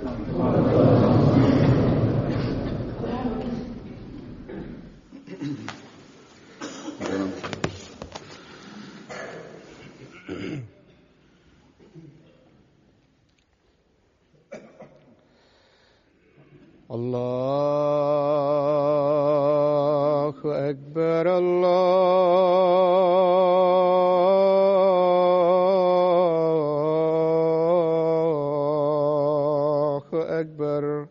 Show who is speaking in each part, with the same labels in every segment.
Speaker 1: الله أكبر الله أكبر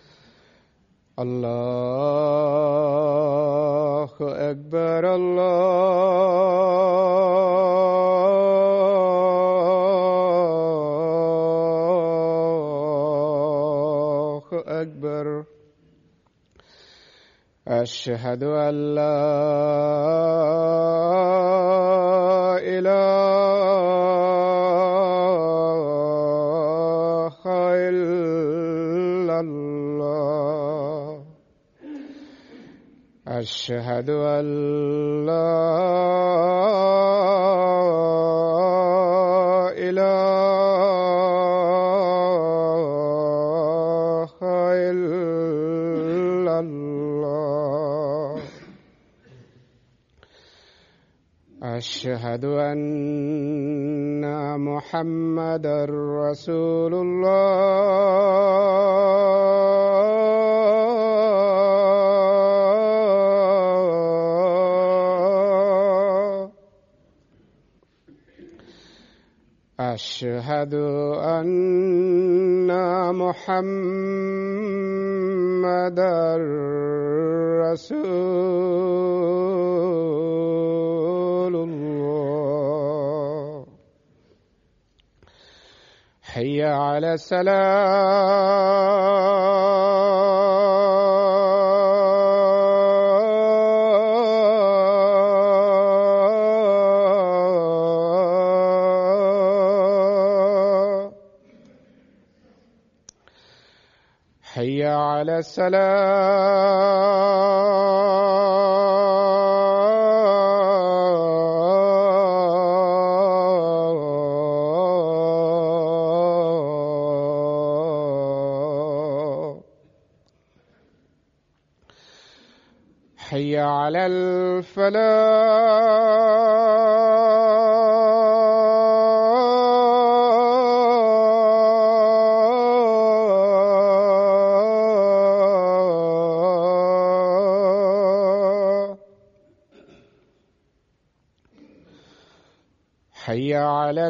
Speaker 1: الله أكبر الله أكبر أشهد أن لا إله إلا الله أشهد أن لا إله إلا الله أشهد أن محمدا رسول الله أشهد أن محمدا رسول الله حي على السلام حي على السلام حي على الفلاح حي على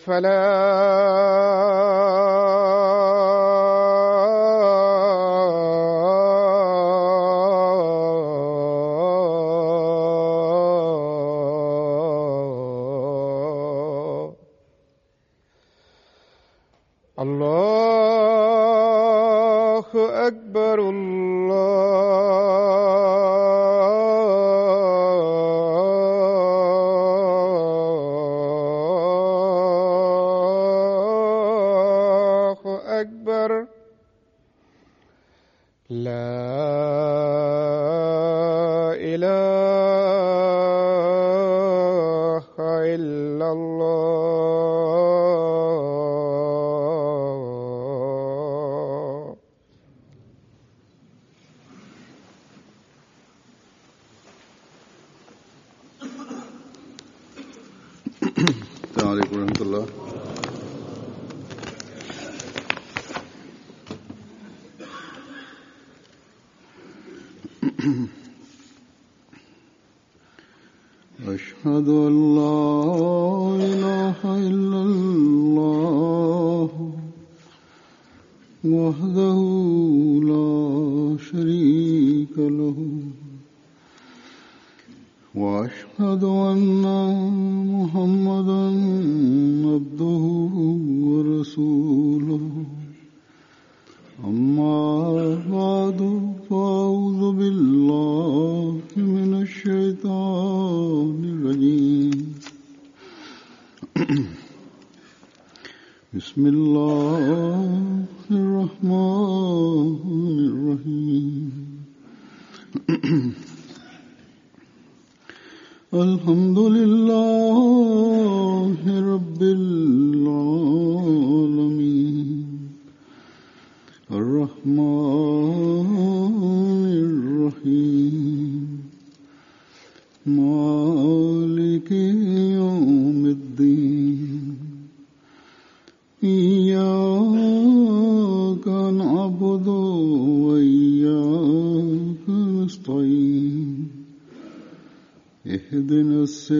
Speaker 1: الفلاح الله أكبر الله أكبر لا إله إلا الله
Speaker 2: السلام عليكم ورحمة الله أشهد أن لا إله إلا الله وحده لا شريك له وأشهد أن محمدا عبده ورسوله أما بعد فأعوذ بالله من الشيطان الرجيم بسم الله الرحمن الرحيم الحمد لله رب العالمين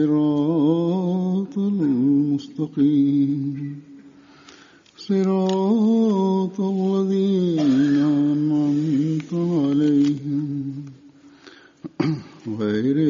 Speaker 2: الصراط المستقيم صراط الذين أنعمت عليهم غير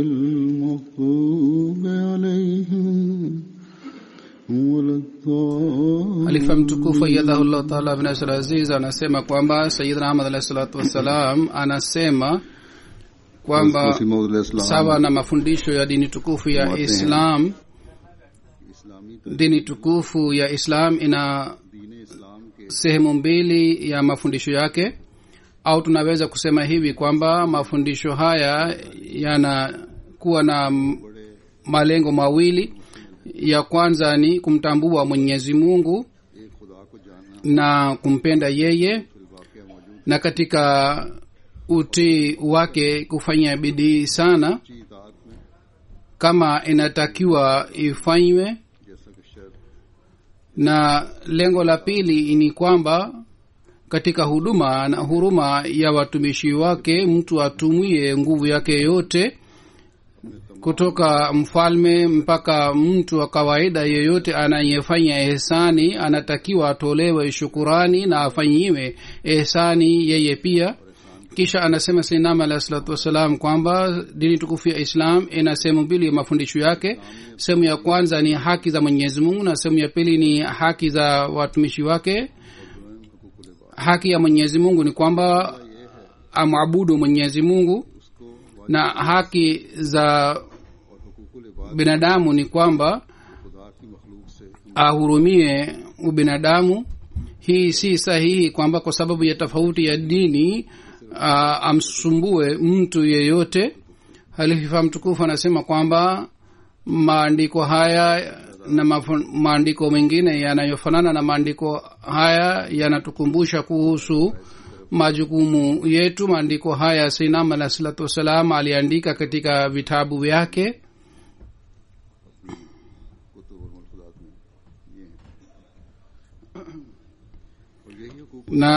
Speaker 2: المغضوب عليهم ولا الضالين
Speaker 3: Khalifa mtukufu ayadhahullah taala bin Nasr Aziz anasema kwamba Sayyidina Ahmad alayhi salatu wassalam anasema kwamba
Speaker 2: मसीह मौद अलैहिस्सलाम
Speaker 3: sawa na mafundisho ya dini tukufu ya
Speaker 2: Mwate.
Speaker 3: Islam,
Speaker 2: इस्लामी
Speaker 3: dini tukufu ya Islam ina
Speaker 2: दीन इस्लाम के
Speaker 3: sehemu mbili ya mafundisho yake au tunaweza kusema hivi kwamba mafundisho haya yanakuwa na m- malengo mawili ya kwanza ni kumtambua mwenyezi mungu
Speaker 2: एक खुदा को जानना
Speaker 3: na kumpenda yeye
Speaker 2: फिर वाकया मौजूद
Speaker 3: na katika utii wake kufanya bidii sana
Speaker 2: की इताअत में
Speaker 3: kama inatakiwa ifanywe
Speaker 2: जैसा कि शर
Speaker 3: na lengo la pili ni kwamba katika huduma na huruma ya watumishi wake mtu atumie nguvu yake yote kutoka mfalme mpaka mtu wa kawaida yeyote anayefanya ehsani anatakiwa atolewe shukurani na afanyiwe ehsani yeye pia kisha anasema sainam alahi salatu wassalam kwamba dini tukufu ya islam ina sehemu mbili ya mafundisho yake sehemu ya kwanza ni haki za mwenyezi mungu na sehemu ya pili ni haki za watumishi wake haki ya mwenyezi mungu ni kwamba amwabudu mwenyezi mungu na haki za
Speaker 2: और हुकूकुल इबाद
Speaker 3: binadamu ni kwamba
Speaker 2: खुदा की मखलूक से
Speaker 3: ahurumie ubinadamu hii si sahihi kwamba kwa sababu ya tofauti ya dini uh, amsumbue mtu yeyote halifa mtukufu anasema kwamba maandiko haya na mafu- maandiko mengine yanayofanana na maandiko haya yanatukumbusha kuhusu majukumu yetu maandiko haya sinam alah salatu wassalam aliandika katika vitabu vyake
Speaker 2: Qutub और मलफूजात में ये हैं। और यही हुकूक
Speaker 3: na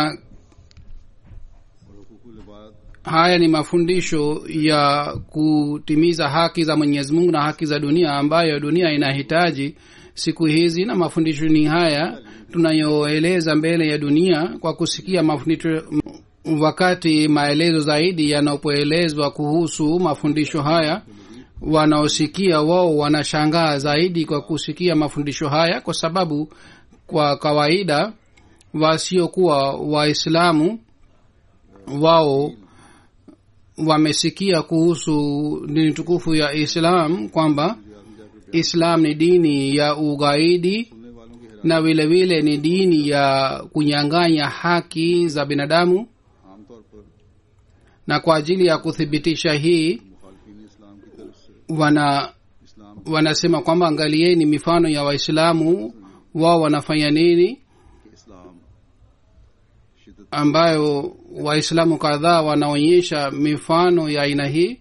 Speaker 2: और हुकूकुल इबाद
Speaker 3: haya ni mafundisho ya kutimiza haki za mwenyezi mungu na haki za dunia ambayo dunia inahitaji siku hizi na mafundisho ni haya tunayoeleza mbele ya dunia kwa kusikia mafundisho wakati maelezo zaidi yanapoelezwa kuhusu mafundisho haya wanaosikia wao wanashangaa zaidi kwa kusikia mafundisho haya kwa sababu kwa kawaida wasiokuwa waislamu wao wamesikia kuhusu dini tukufu ya islam kwamba islam ni dini ya ugaidi
Speaker 2: सुनने वालों की हैरान
Speaker 3: na vile vile ni dini ya kunyang'anya haki za binadamu
Speaker 2: आमतौर पर
Speaker 3: na kwa ajili ya kuthibitisha hii
Speaker 2: मुखालफिन इस्लाम की तरफ से
Speaker 3: wana
Speaker 2: इस्लाम
Speaker 3: wanasema kwamba angalieni mifano ya waislamu wao wanafanya nini
Speaker 2: के इस्लाम शिदत
Speaker 3: ambayo waislamu kadhaa wanaonyesha mifano ya aina hii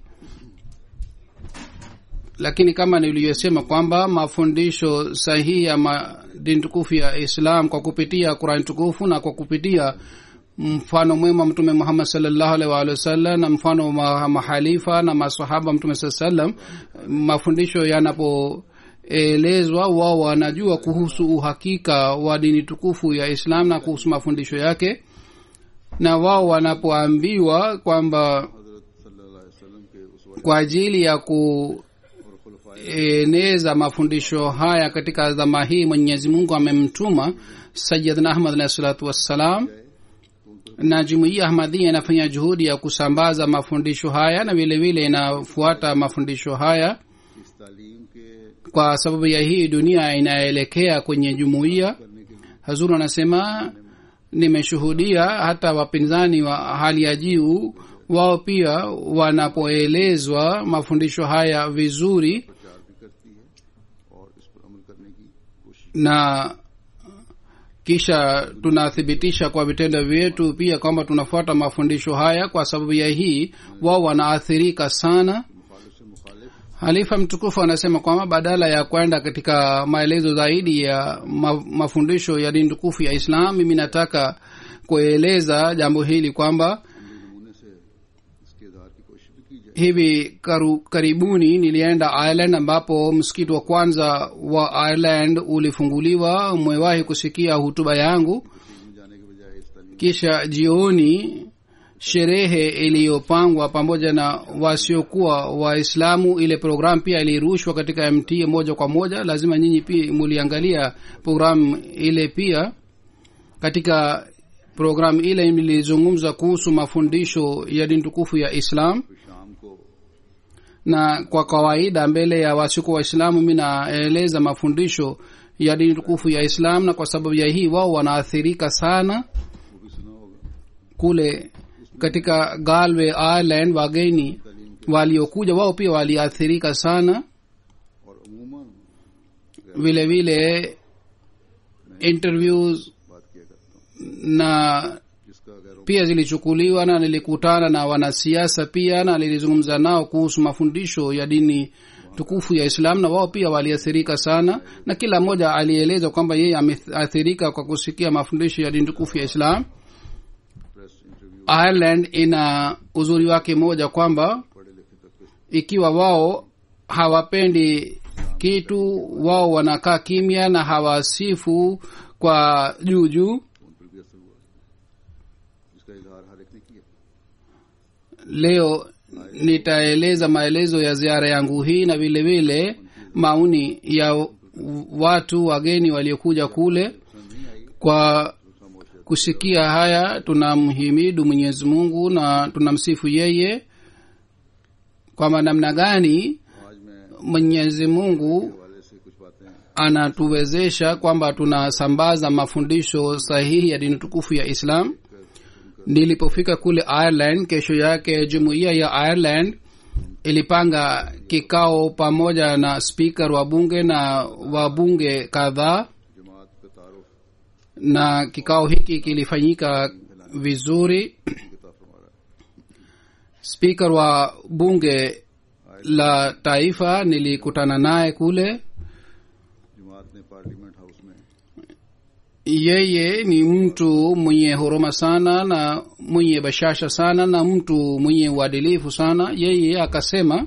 Speaker 3: lakini kama niliyosema kwamba mafundisho sahihi ya ma- dini tukufu ya islam kwa kupitia qurani tukufu na kwa kupitia mfano mwema mtume muhammad salllahu alaihi waalihi wasallam na mfano wa ma- mahalifa na masahaba mtume saa salam mafundisho yanapoelezwa wao wanajua kuhusu uhakika wa dini tukufu ya islam na kuhusu mafundisho yake na wao wanapoambiwa kwamba
Speaker 2: हजरत सल्लल्लाहु अलैहि वसल्लम के उस वक्त
Speaker 3: kwa ajili ya ku
Speaker 2: और खुलफाए
Speaker 3: eneza mafundisho haya katika zama hii mwenyezi mungu amemtuma sayidna ahmad alahi salatu wassalam na jumuiya ahmadhia inafanya juhudi ya kusambaza mafundisho haya na vile vile inafuata mafundisho haya
Speaker 2: इस तालीम के
Speaker 3: kwa sababu ya hii dunia inaelekea kwenye jumuiya
Speaker 2: करने के लिए
Speaker 3: hazuru anasema nimeshuhudia hata wapinzani wa hali ya juu wao pia wanapoelezwa mafundisho haya vizuri
Speaker 2: प्रचार भी करती है और इस पर अमल करने की कोशिश
Speaker 3: na kisha tunathibitisha kwa vitendo vyetu pia kwamba tunafuata mafundisho haya kwa sababu ya hii wao wanaathirika sana
Speaker 2: मुखालिफ से मुखालिफ
Speaker 3: halifa mtukufu anasema kwamba badala ya kwenda katika maelezo zaidi ya ma, mafundisho ya dini tukufu ya islam mimi nataka kueleza jambo hili kwamba
Speaker 2: नमूने से इसके इजहार की कोशिश भी की जाए
Speaker 3: hivi karu, karibuni nilienda ireland ambapo msikiti wa kwanza wa ireland ulifunguliwa mwewahi kusikia hutuba yangu
Speaker 2: में जाने के बजाय इस तालीम
Speaker 3: kisha jioni sherehe iliyopangwa pamoja na wasiokuwa waislamu ile programu pia ilirushwa katika mt moja kwa moja lazima nyinyi pia muliangalia programu ile pia katika programu ile nilizungumza kuhusu mafundisho ya dini tukufu ya islam
Speaker 2: फिर शाम को
Speaker 3: na kwa kawaida mbele ya wasiokuwa waislamu mi naeleza mafundisho ya dini tukufu ya islam na kwa sababu ya hii wao wanaathirika sana
Speaker 2: वो भी सुना होगा
Speaker 3: kule katika galway ireland wageni waliokuja wao pia waliathirika sana
Speaker 2: और अमूमन
Speaker 3: vile vile interviews
Speaker 2: बात किया करता हूँ
Speaker 3: na
Speaker 2: जिसका गैरों
Speaker 3: pia zilichukuliwa na nilikutana na wanasiasa pia na nilizungumza nao kuhusu mafundisho ya dini tukufu ya islam na wao pia waliathirika sana na kila mmoja alieleza kwamba yeye ameathirika kwa kusikia mafundisho ya dini tukufu ya islam
Speaker 2: press interview
Speaker 3: ireland ina uzuri wake moja kwamba
Speaker 2: पढ़े लिखे तक के
Speaker 3: ikiwa wao hawapendi kitu wao wanakaa kimya na hawasifu kwa juu juu
Speaker 2: उन पर भी असर हुआ जिसका इजहार हर एक ने किया
Speaker 3: leo nitaeleza maelezo ya ziara yangu hii na vile vile maoni ya watu wageni waliokuja kule
Speaker 2: पसंद नहीं आई
Speaker 3: kwa
Speaker 2: खामोश है
Speaker 3: kusikia haya tunamhimidu mwenyezi mungu na tunamsifu yeye kwamba namna gani
Speaker 2: आज मैं
Speaker 3: mwenyezi mungu
Speaker 2: हवाले से कुछ बातें
Speaker 3: anatuwezesha kwamba tunasambaza mafundisho sahihi ya dini tukufu ya islam nilipofika kule ireland kesho yake jumuiya ya ireland ilipanga kikao pamoja na speaker wa bunge na wabunge kadhaa
Speaker 2: जमात का तारुफ
Speaker 3: na kikao hiki kilifanyika vizuri
Speaker 2: किताब फरमा रहा है
Speaker 3: speaker wa bunge la taifa nilikutana naye kule
Speaker 2: जमात ने parliament house में
Speaker 3: yeye ni mtu mwenye huruma sana na mwenye bashasha sana na mtu mwenye uadilifu sana yeye akasema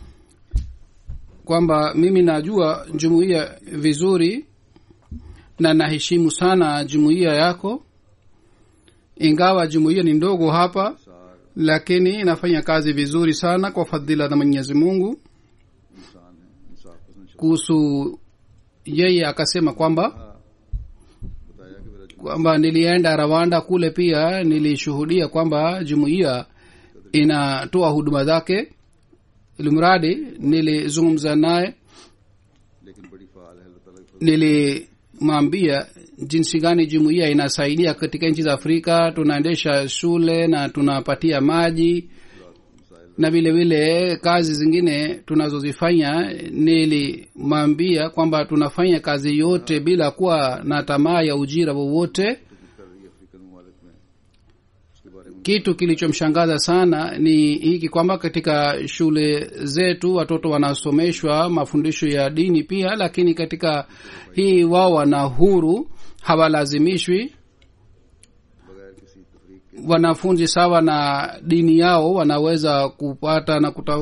Speaker 3: kwamba mimi najua jumuiya vizuri na naheshimu sana jumuiya yako ingawa jumuiya ni ndogo hapa lakini inafanya kazi vizuri sana kwa fadhila za mwenyezi mungu
Speaker 2: इंसान है इंसाफ पसंद शख्स
Speaker 3: kuhusu yeye akasema kwamba
Speaker 2: बताया कि मेरा
Speaker 3: kwamba nilienda rwanda kule pia nilishuhudia kwamba jumuiya inatoa huduma zake ilimradi nilizungumza naye
Speaker 2: लेकिन बड़ी फाल है अल्लाह ताला की
Speaker 3: nilimwambia jinsi gani jumuiya inasaidia katika nchi za afrika tunaendesha shule na tunapatia maji na vile vile kazi zingine tunazozifanya nilimwambia kwamba tunafanya kazi yote bila kuwa na tamaa ya ujira wowote
Speaker 2: कर रही है अफ्रीकन ममालिक में उसके बारे में
Speaker 3: kitu kilichomshangaza sana ni hiki kwamba katika shule zetu watoto wanasomeshwa mafundisho ya dini pia lakini katika hii wao wana huru hawalazimishwi
Speaker 2: बगैर किसी तफरीक के
Speaker 3: wanafunzi sawa na dini yao wanaweza kupata na kuta,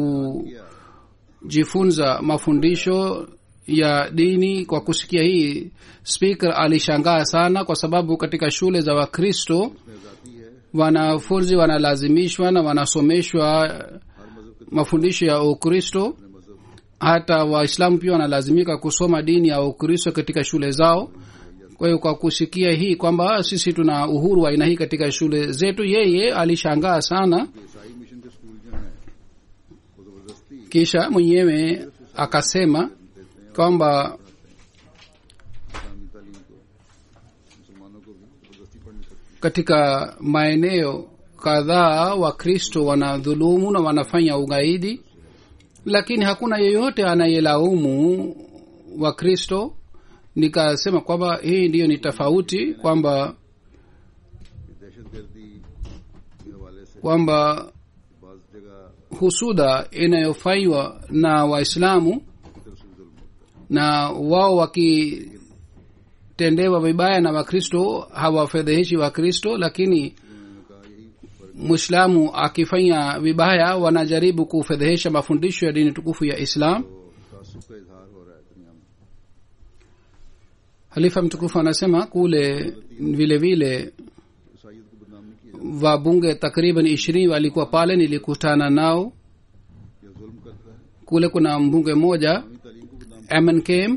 Speaker 3: kujifunza mafundisho ya dini kwa kusikia hii speaker alishangaa sana kwa sababu katika shule za wakristo
Speaker 2: में आजादी है
Speaker 3: wanafunzi wanalazimishwa na wanasomeshwa
Speaker 2: हर मजहब के
Speaker 3: mafundisho ya ukristo
Speaker 2: अपने मजहब
Speaker 3: hata waislamu pia wanalazimika kusoma dini ya ukristo katika shule zao kwa hiyo kwa kusikia hii kwamba sisi tuna uhuru wa aina hii katika shule zetu yeye alishangaa sana
Speaker 2: के ईसाई मिशन के स्कूल जो हैं वो जबरदस्ती
Speaker 3: kisha mwenyewe akasema kwamba
Speaker 2: इस्लामी तालीम को मुसलमानों को भी जबरदस्ती पढ़नी पड़ती
Speaker 3: katika maeneo kadhaa wakristo wanadhulumu na wanafanya ugaidi lakini hakuna yeyote anayelaumu wakristo nikasema kwamba hii ndiyo ni tofauti kwamba
Speaker 2: है दहशत गर्दी के हवाले से
Speaker 3: kwamba
Speaker 2: बाज जगह
Speaker 3: husuda inayofanywa na waislamu
Speaker 2: की तरफ से जुल्म होता
Speaker 3: na wao wakitendewa vibaya na wakristo hawafedheheshi wakristo lakini
Speaker 2: है उन्होंने कहा यही फर्क
Speaker 3: mwislamu akifanya vibaya wanajaribu kufedhehesha mafundisho ya dini tukufu ya islam
Speaker 2: तो तासुब का इजहार हो रहा है दुनिया में
Speaker 3: halifa mtukufu anasema kule vile vile
Speaker 2: ईसाइयत को बदनाम नहीं किया
Speaker 3: wabunge takriban ishirini walikuwa pale nilikutana nao
Speaker 2: या जुल्म करता है
Speaker 3: kule kuna mbunge mmoja
Speaker 2: इस्लामी तालीम को बदनाम
Speaker 3: mnkm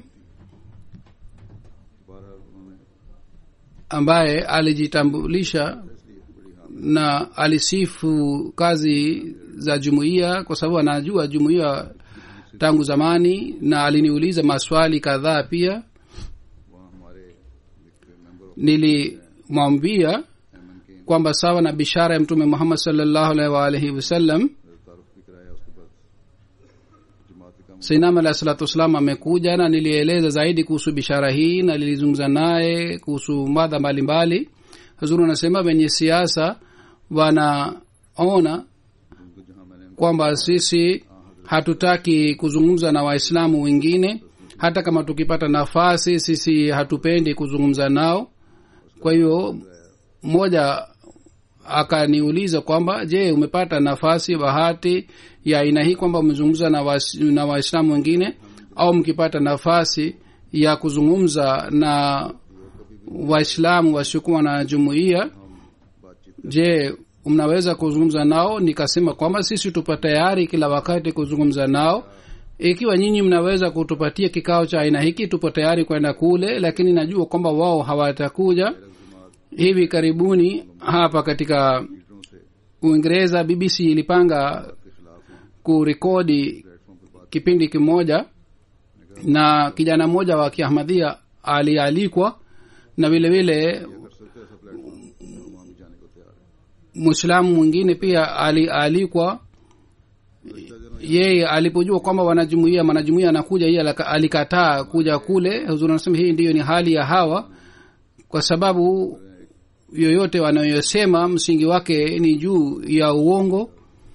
Speaker 2: बहरहाल उन्होंने
Speaker 3: ambaye alijitambulisha
Speaker 2: इसलिए बड़ी हाम
Speaker 3: na alisifu kazi za jumuiya kwa sababu anajua jumuiya tangu zamani na aliniuliza maswali kadhaa pia
Speaker 2: वहाँ हमारे एक member of
Speaker 3: nilimwambia
Speaker 2: M N K
Speaker 3: kwamba sawa na bishara ya mtume muhammad salllahu alaihi waalihi wasallam
Speaker 2: तारुफ भी कराया उसके बाद जमात का
Speaker 3: sainam alahi salatu wassalam amekuja na nilieleza zaidi kuhusu bishara hii na nilizungumza naye kuhusu madha mbalimbali huzuru anasema wenye siasa wanaona
Speaker 2: उनको जहाँ मैंने
Speaker 3: kwamba sisi hatutaki kuzungumza na waislamu wengine hata kama tukipata nafasi sisi hatupendi kuzungumza nao kwa hiyo mmoja akaniuliza kwamba je umepata nafasi bahati ya aina hii kwamba umezungumza na wais- na waislamu wengine au mkipata nafasi ya kuzungumza na waislamu wasiokuwa na jumuiya
Speaker 2: बातचीत
Speaker 3: je mnaweza kuzungumza nao nikasema kwamba sisi tupo tayari kila wakati kuzungumza nao ikiwa nyinyi mnaweza kutupatia kikao cha aina hiki tupo tayari kwenda kule lakini najua kwamba wao hawatakuja hivi karibuni hapa katika
Speaker 2: लीडरों से
Speaker 3: uingereza bbc ilipanga
Speaker 2: के खिलाफ हैं
Speaker 3: kurekodi
Speaker 2: platform पर बात
Speaker 3: kipindi kimoja na kijana mmoja wa kiahmadhia alialikwa na vile vile
Speaker 2: कर सकते ऐसा प्लेटफॉर्म हम वहाँ भी जाने को तैयार है
Speaker 3: mwislamu mwingine pia alialikwa yeye alipojua kwamba wanajumuia mwanajumuia anakuja yeye alika- alikataa kuja kule huzuri anasema hii ndiyo ni hali ya hawa kwa sababu yoyote wanayosema msingi wake ni juu ya uongo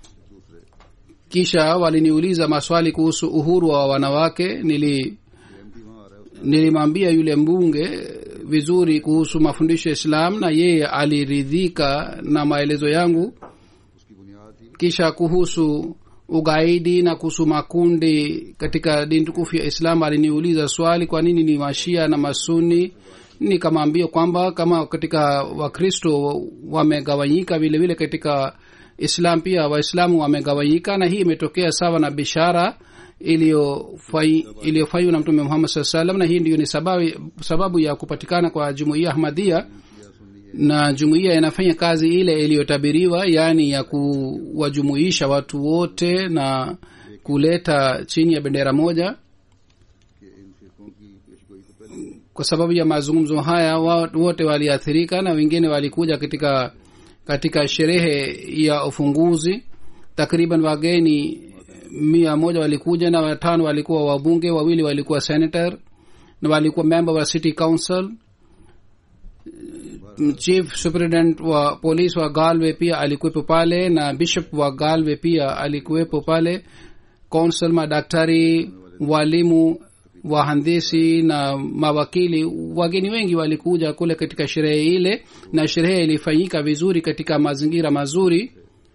Speaker 3: kisha waliniuliza maswali kuhusu uhuru wa wanawake nili
Speaker 2: MP वहाँ आ रहा है
Speaker 3: nilimwambia yule mbunge vizuri kuhusu mafundisho ya islam na yeye aliridhika na maelezo yangu
Speaker 2: उसकी बुनियाद ही
Speaker 3: kisha kuhusu ugaidi na kuhusu makundi katika dini tukufu ya islam aliniuliza swali kwa nini ni mashia na masuni nikamwambia kwamba kama katika wakristo wamegawanyika vile vile katika islam pia waislamu wamegawanyika na hii imetokea sawa na bishara iliyofai- iliyofanywa na mtume muhammad saa salam na hii ndiyo ni sababu, sababu ya kupatikana kwa jumuiya ahmadia na jumuiya inafanya kazi ile iliyotabiriwa yaani ya kuwajumuisha watu wote na kuleta chini ya bendera moja
Speaker 2: कि इन फिरकों की पेशगोई तो पहले
Speaker 3: kwa sababu ya mazungumzo haya wa- wote waliathirika na wengine walikuja katika katika sherehe ya ufunguzi takriban wageni mia moja walikuja na watano walikuwa wabunge wawili walikuwa senator na walikuwa member wa city council chief superintendent wa polisi wa galway pia alikuwepo pale na bishop wa galway pia alikuwepo pale consul madaktari walimu wahandisi na mawakili wageni wengi walikuja kule katika sherehe ile na sherehe ilifanyika vizuri katika mazingira mazuri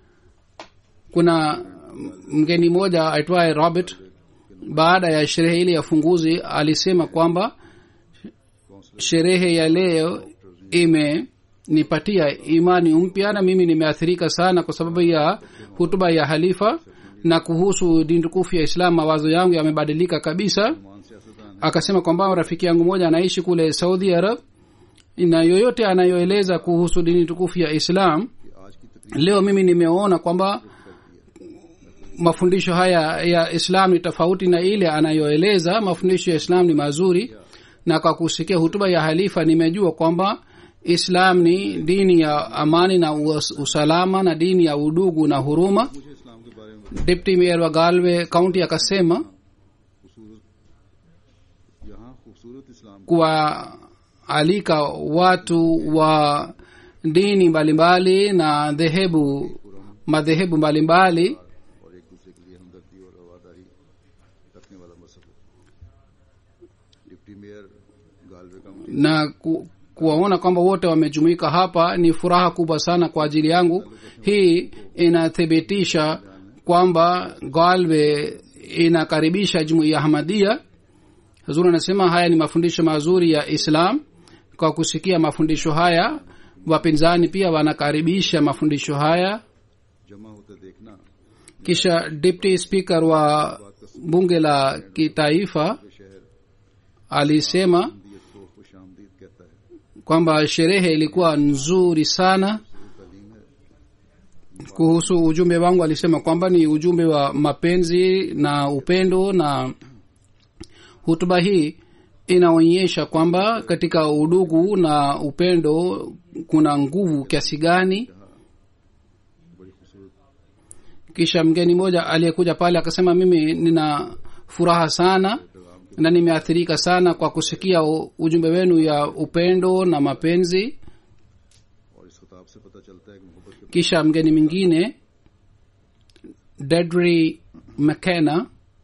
Speaker 3: kuna mgeni mmoja aitwaye robert baada ya sherehe ile ya funguzi alisema kwamba sherehe ya leo imenipatia imani mpya na mimi nimeathirika sana kwa sababu ya hutuba ya halifa na kuhusu dini tukufu ya islam mawazo yangu yamebadilika kabisa
Speaker 2: मान सियासतदान
Speaker 3: akasema kwamba rafiki yangu mmoja anaishi kule saudi arab na yoyote anayoeleza kuhusu dini tukufu ya islam
Speaker 2: कि आज की तकलीफ
Speaker 3: leo mimi nimeona kwamba mafundisho haya ya islam ni tofauti na ile anayoeleza mafundisho ya islam ni mazuri na kwa kusikia hutuba ya halifa nimejua kwamba islam ni dini ya amani na us- usalama na dini ya udugu na huruma
Speaker 2: मुझे इस्लाम के बारे में
Speaker 3: deputy mayor wa galway kaunti akasema
Speaker 2: खूबसूरत यहाँ खूबसूरत इस्लाम
Speaker 3: kuwaalika watu wa dini mbalimbali na dhehebu madhehebu mbalimbali
Speaker 2: और एक दूसरे के लिए हमदर्दी और रवादारी रखने वाला मजहब है deputy mayor Galway county
Speaker 3: na ku, kuwaona kwamba wote wamejumuika hapa ni furaha kubwa sana kwa ajili yangu hii inathibitisha kwamba galwe inakaribisha jumuiya ya ahmadia huzuri anasema haya ni mafundisho mazuri ya islam kwa kusikia mafundisho haya wapinzani pia wanakaribisha mafundisho haya
Speaker 2: जमा होते देखना
Speaker 3: kisha deputy speaker wa bunge la kitaifa
Speaker 2: शहर
Speaker 3: alisema
Speaker 2: दियत को खुश आमदीद कहता है
Speaker 3: kwamba sherehe ilikuwa nzuri sana kuhusu ujumbe wangu alisema kwamba ni ujumbe wa mapenzi na upendo na hutuba hii inaonyesha kwamba katika udugu na upendo kuna nguvu kiasi gani
Speaker 2: बड़ी खूबसूरत
Speaker 3: kisha mgeni mmoja aliyekuja pale akasema mimi nina furaha sana na nimeathirika sana kwa kusikia u- ujumbe wenu ya upendo na mapenzi
Speaker 2: और इस खिताब से पता चलता है कि मोहब्बत के
Speaker 3: kisha mgeni mwingine dedry mckenna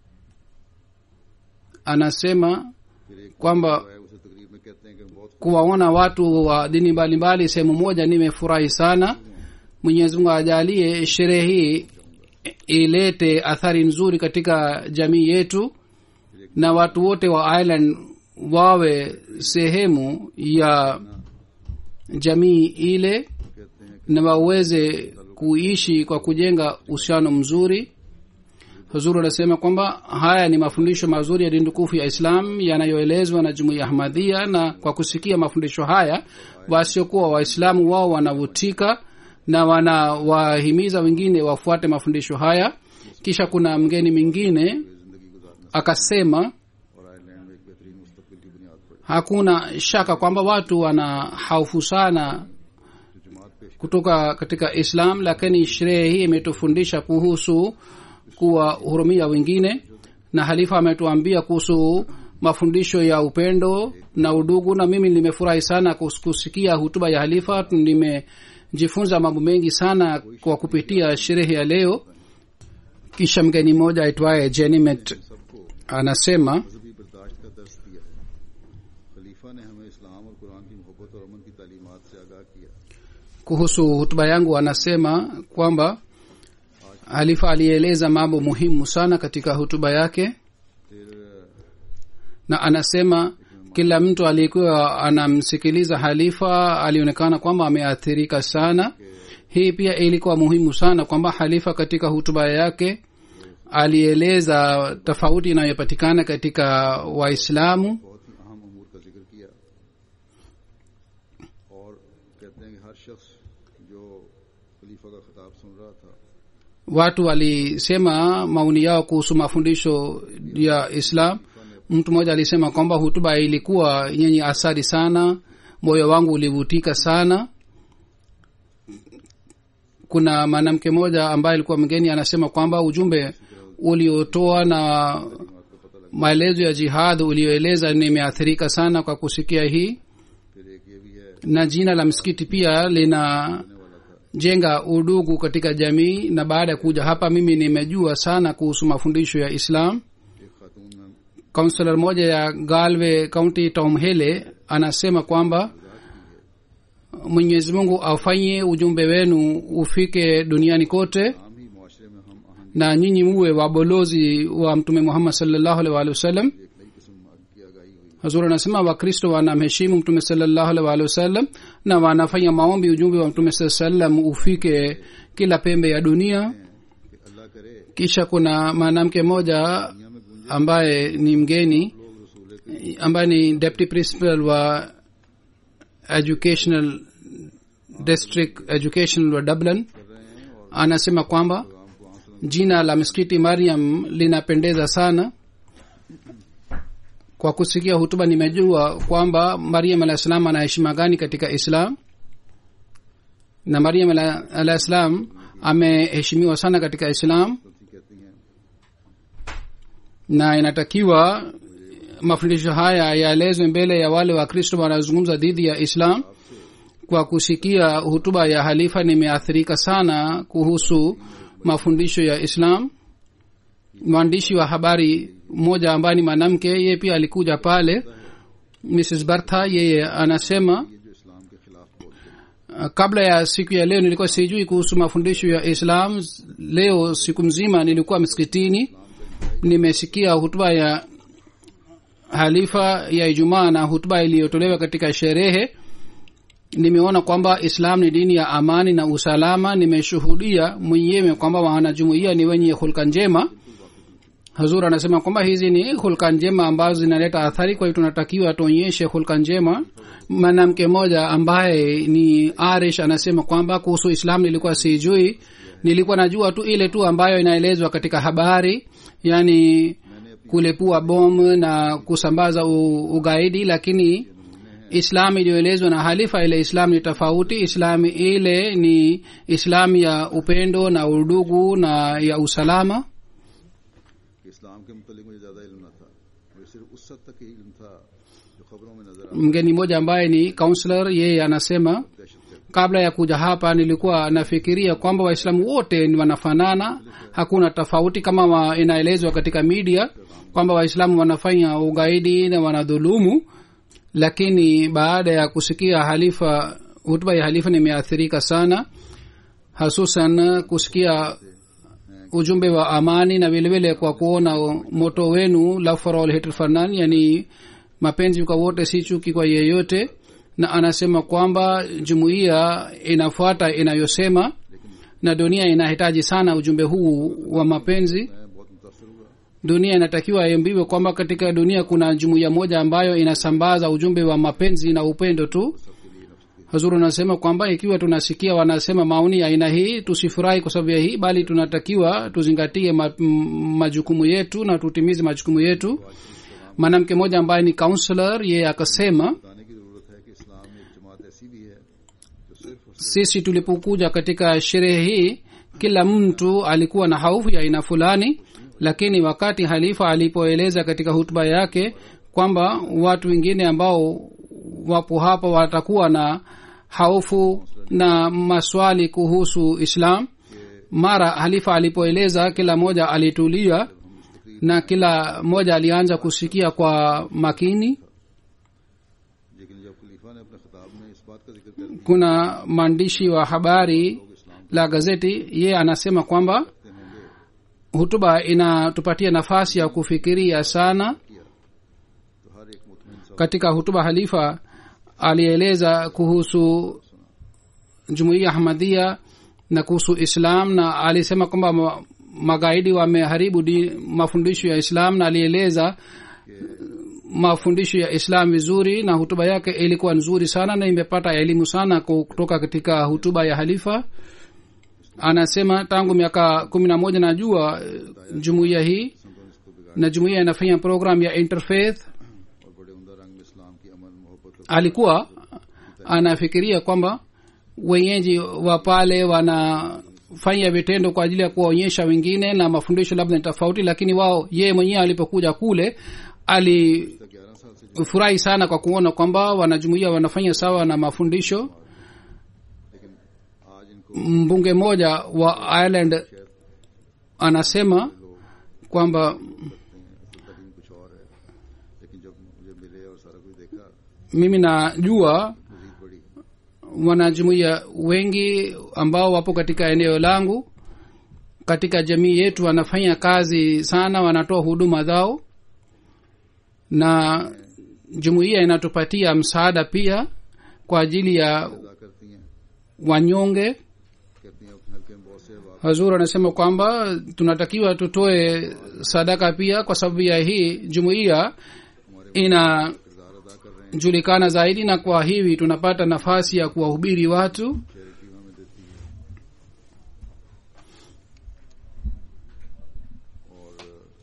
Speaker 3: anasema
Speaker 2: फिर एक
Speaker 3: kwamba
Speaker 2: है उसे तकरीर में कहते हैं कि बहुत
Speaker 3: kuwaona watu wa dini mbalimbali sehemu moja nimefurahi sana mwenyezi mungu ajalie sherehe hii ilete athari nzuri katika jamii yetu na watu wote wa ireland wawe sehemu ya jamii ile
Speaker 2: कहते हैं
Speaker 3: na waweze kuishi kwa kujenga uhusiano mzuri huzuru anasema kwamba haya ni mafundisho mazuri ya dini tukufu ya islam yanayoelezwa na jumuiya ya ahmadhia na kwa kusikia mafundisho haya wasiokuwa waislamu wao wanavutika na wanawahimiza wengine wafuate mafundisho haya kisha kuna mgeni mwingine
Speaker 2: जिंदगी गुजारने
Speaker 3: akasema
Speaker 2: और आयरलैंड में एक बेहतरीन मुस्तकबिल की बुनियाद पड़े
Speaker 3: hakuna shaka kwamba watu wana haufu sana
Speaker 2: जो जमात पेश
Speaker 3: kutoka katika islam lakini sherehe hii imetufundisha kuhusu kuwahurumia wengine na halifa ametuambia kuhusu mafundisho ya upendo na udugu na mimi nimefurahi sana kus- kusikia hutuba ya halifa nimejifunza mambo mengi sana kwa kupitia sherehe ya leo kisha mgeni mmoja aitwaye jenimet
Speaker 2: सबको
Speaker 3: anasema
Speaker 2: मजहबी बर्दाश्त का दर्स दिया है खलीफा ने हमें इस्लाम और कुरान की मोहब्बत और अमन की तालीमात से आगाह किया
Speaker 3: kuhusu hutuba yangu anasema kwamba halifa alieleza mambo muhimu sana katika hutuba yake
Speaker 2: फिर
Speaker 3: na anasema kila mtu aliyekuwa anamsikiliza halifa alionekana kwamba ameathirika sana hii pia ilikuwa muhimu sana kwamba halifa katika hutuba yake alieleza tofauti inayopatikana katika waislamu
Speaker 2: बहुत ही अहम अमूर का जिक्र किया और कहते हैं कि हर शख्स जो खलीफा का खिताब सुन रहा था
Speaker 3: watu walisema maoni yao kuhusu mafundisho ya islam mtu mmoja alisema kwamba hutuba ilikuwa yenye athari sana moyo wangu ulivutika sana kuna mwanamke mmoja ambaye alikuwa mgeni anasema kwamba ujumbe uliotoa na maelezo ya jihad ulioeleza nimeathirika sana kwa kusikia hii
Speaker 2: फिर एक ये भी है
Speaker 3: na jina la msikiti pia linajenga udugu katika jamii na baada ya kuja hapa mimi nimejua sana kuhusu mafundisho ya islam
Speaker 2: एक खातून में
Speaker 3: kaunselor moja ya galwe kaunti tomhele anasema kwamba mwenyezi mungu afanye ujumbe wenu ufike duniani kote
Speaker 2: आम ही मुआशरे में हम आहंगी
Speaker 3: na nyinyi muwe wabolozi wa mtume muhammad salllahu alaihi waalihi wasallam
Speaker 2: एक नई किस्म की आगाही हुई
Speaker 3: hazur anasema wakristo wanamheshimu mtume salllahu alaihi waalihi wasallam na wanafanya maombi ujumbe wa mtume saa salam ufike kila pembe ya dunia
Speaker 2: कि अल्लाह करे
Speaker 3: kisha kuna mwanamke mmoja
Speaker 2: दुनिया में गूंजे
Speaker 3: ambaye ni mgeni
Speaker 2: लोग रसूल
Speaker 3: ambaye ni deputy principal wa educational district educational wa dublin
Speaker 2: कर रहे हैं और
Speaker 3: anasema kwamba
Speaker 2: पैगाम को आंसू
Speaker 3: jina la msikiti mariam linapendeza sana kwa kusikia hutuba nimejua kwamba mariam alah salam ana heshima gani katika islam na mariam alah alah salam ameheshimiwa sana katika islam
Speaker 2: कहती हैं
Speaker 3: na inatakiwa mafundisho haya yaelezwe mbele ya wale wakristo wanaozungumza dhidi ya islam kwa kusikia hutuba ya halifa nimeathirika sana kuhusu mafundisho ya islam mwandishi wa habari mmoja ambaye ni mwanamke yeye pia alikuja pale mrs bartha yeye anasema
Speaker 2: ये जो
Speaker 3: Uh, kabla ya siku ya leo nilikuwa sijui kuhusu mafundisho ya islam leo siku mzima nilikuwa msikitini nimesikia hutuba ya halifa ya ijumaa na hutuba iliyotolewa katika sherehe nimeona kwamba islam ni dini ya amani na usalama nimeshuhudia mwenyewe kwamba wanajumuia ni wenye hulka njema hazur anasema kwamba hizi ni hulka njema ambazo zinaleta athari kwa hiyo tunatakiwa tuonyeshe hulka njema mwanamke mmoja ambaye ni arish anasema kwamba kuhusu islam nilikuwa sijui nilikuwa najua tu ile tu ambayo inaelezwa katika habari yani kulepua bomu na kusambaza u, ugaidi lakini islam iliyoelezwa na halifa ile islam ni tofauti islam ile ni islam ya upendo na udugu na ya usalama
Speaker 2: कि इस्लाम के मुतलिक मुझे ज्यादा इल्म न था मुझे सिर्फ उस हद तक ही इल्म था जो खबरों में नजर
Speaker 3: mgeni mmoja ambaye ni counselor yeye anasema
Speaker 2: दहशत गर्द
Speaker 3: kabla ya kuja hapa nilikuwa nafikiria kwamba waislamu wote ni wanafanana hakuna tofauti kama wa inaelezwa katika media kwamba waislamu wanafanya ugaidi na wanadhulumu lakini baada ya kusikia halifa hutuba ya halifa nimeathirika sana hasusan kusikia ujumbe wa amani na vilevile kwa kuona moto wenu love for all hatred for none yani mapenzi kwa wote si chuki kwa yeyote na anasema kwamba jumuiya inafuata inayosema na dunia inahitaji sana ujumbe huu wa mapenzi
Speaker 2: मैं बहुत मुतासर हुआ
Speaker 3: dunia inatakiwa iambiwe kwamba katika dunia kuna jumuiya moja ambayo inasambaza ujumbe wa mapenzi na upendo tu hazuru anasema kwamba ikiwa tunasikia wanasema maoni ya aina hii tusifurahi kwa sababu ya hii bali tunatakiwa tuzingatie ma, m- majukumu yetu na tutimize majukumu yetu mwanamke mmoja ambaye ni counselor yeye akasema
Speaker 2: बताने की जरूरत है कि इस्लाम में एक जमात ऐसी भी है जो सिर्फ और
Speaker 3: sisi tulipokuja katika sherehe hii kila mtu alikuwa na haufu ya aina fulani lakini wakati halifa alipoeleza katika hutuba yake kwamba watu wengine ambao wapo hapa watakuwa na haufu na maswali kuhusu islam mara halifa alipoeleza kila mmoja alitulia na kila mmoja alianza kusikia kwa makini
Speaker 2: लेकिन जब खलीफा ने अपने खिताब में इस बात का जिक्र कर दिया
Speaker 3: kuna mwandishi wa habari la gazeti ye anasema kwamba
Speaker 2: होंगे
Speaker 3: hutuba inatupatia nafasi ya kufikiria sana
Speaker 2: तो हर एक मुतमिन सा
Speaker 3: katika hutuba halifa alieleza kuhusu jumuiya ahmadhia na kuhusu islam na alisema kwamba ma- magaidi wameharibu di- mafundisho ya islam na alieleza mafundisho ya islam vizuri na hutuba yake ilikuwa nzuri sana na imepata elimu sana ku- kutoka katika hutuba ya halifa anasema tangu miaka kumi na moja najua eh, jumuiya hii
Speaker 2: संतों इसको बिगाड़
Speaker 3: na jumuiya inafanya program ya interfaith
Speaker 2: और बड़े उमदा रंग में इस्लाम की अमन मोहब्बत और
Speaker 3: alikuwa anafikiria kwamba wenyeji wa pale wanafanya vitendo kwa ajili ya kuwaonyesha wengine na mafundisho labda ni tofauti lakini wao yeye mwenyewe alipokuja kule alifurahi
Speaker 2: ग्यारह साल से
Speaker 3: sana kwa kuona kwamba wanajumuia wanafanya sawa na mafundisho
Speaker 2: लेकिन आज इनको
Speaker 3: mbunge mmoja wa ireland anasema kwamba
Speaker 2: असल तरीन कुछ और है लेकिन जब मुझे मिले और सारा कुछ देखा
Speaker 3: mimi najua
Speaker 2: मजीद बड़ी
Speaker 3: wanajumuia wengi ambao wapo katika eneo langu katika jamii yetu wanafanya kazi sana wanatoa huduma zao na jumuiya inatupatia msaada pia kwa ajili ya
Speaker 2: अदा करती हैं
Speaker 3: wanyonge
Speaker 2: कहती हैं अपने हल्के में बहुत से वाक़
Speaker 3: hazur anasema kwamba tunatakiwa tutoe sadaka pia kwa sababu ya hii jumuiya inajulikana
Speaker 2: किरदार अदा कर रहे हैं
Speaker 3: zaidi na kwa hivi tunapata nafasi ya kuwahubiri watu
Speaker 2: charity हमें देती है और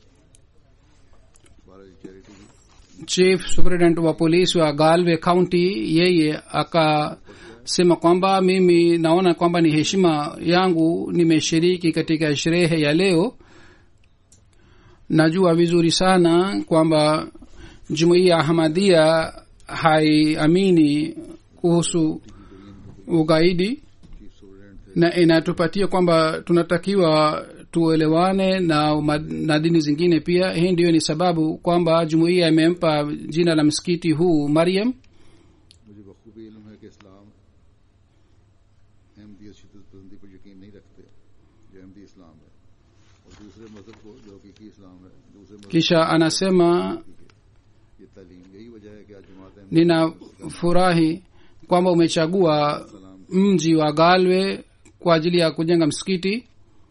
Speaker 2: बारह charity
Speaker 3: chief superintendent wa polisi wa galway county yeye akasema kwamba mimi naona kwamba ni heshima yangu nimeshiriki katika sherehe ya leo najua vizuri sana kwamba jumuiya ahmadia haiamini kuhusu ugaidi
Speaker 2: chief superintendent थे
Speaker 3: na inatupatia kwamba tunatakiwa tuelewane na, ma- na dini zingine pia hii ndiyo ni sababu kwamba jumuiya imempa jina la msikiti huu mariam
Speaker 2: मुझे बखूबी इल्म है कि इस्लाम दूसरे मजहब को जो हकीकी इस्लाम है दूसरे मजहब
Speaker 3: kisha anasema
Speaker 2: की तालीम यही वजह है कि आज जमात Ahmad
Speaker 3: ninafurahi kwamba umechagua mji wa galwe kwa ajili ya kujenga msikiti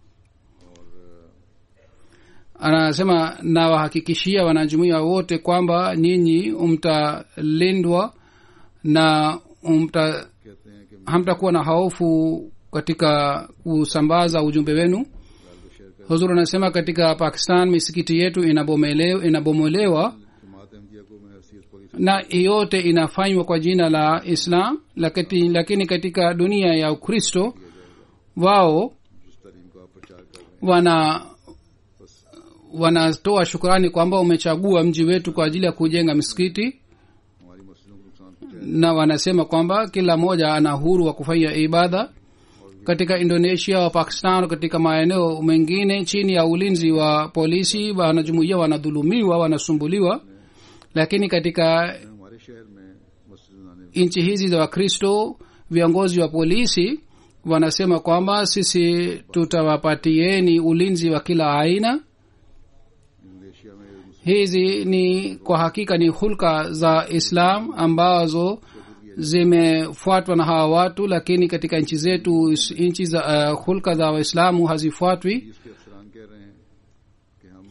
Speaker 3: anasema nawahakikishia wanajumuia wote kwamba nyinyi mtalindwa na mta
Speaker 2: कहते हैं कि
Speaker 3: hamtakuwa na hofu katika kusambaza ujumbe wenu huzur anasema katika pakistan misikiti yetu inabomelewa, inabomolewa
Speaker 2: जमात अहमदिया को मैं हैसियत पड़ी
Speaker 3: na yote inafanywa kwa jina la islam lakini, lakini katika dunia ya ukristo wao
Speaker 2: जिस तालीम का आप प्रचार कर रहे हैं
Speaker 3: wana wanatoa shukrani kwamba umechagua mji wetu kwa ajili ya kujenga msikiti
Speaker 2: हमारी मस्जिदों को नुकसान पहुंचाया
Speaker 3: na wanasema kwamba kila mmoja ana uhuru wa kufanya ibada katika indonesia wa pakistan katika maeneo mengine chini ya ulinzi wa polisi wanajumuia wanadhulumiwa wanasumbuliwa lakini katika
Speaker 2: हमारे शहर में मस्जिद बनाने
Speaker 3: nchi hizi za wakristo viongozi wa polisi wanasema kwamba sisi tutawapatieni ulinzi wa kila aina
Speaker 2: Indonesia में मुस्लिम
Speaker 3: hizi ni kwa hakika ni hulka za islam ambazo zimefuatwa na hawa watu lakini katika nchi zetu nchi za uh, hulka za waislamu hazifuatwi
Speaker 2: इसके अफसरान कह रहे हैं कि हम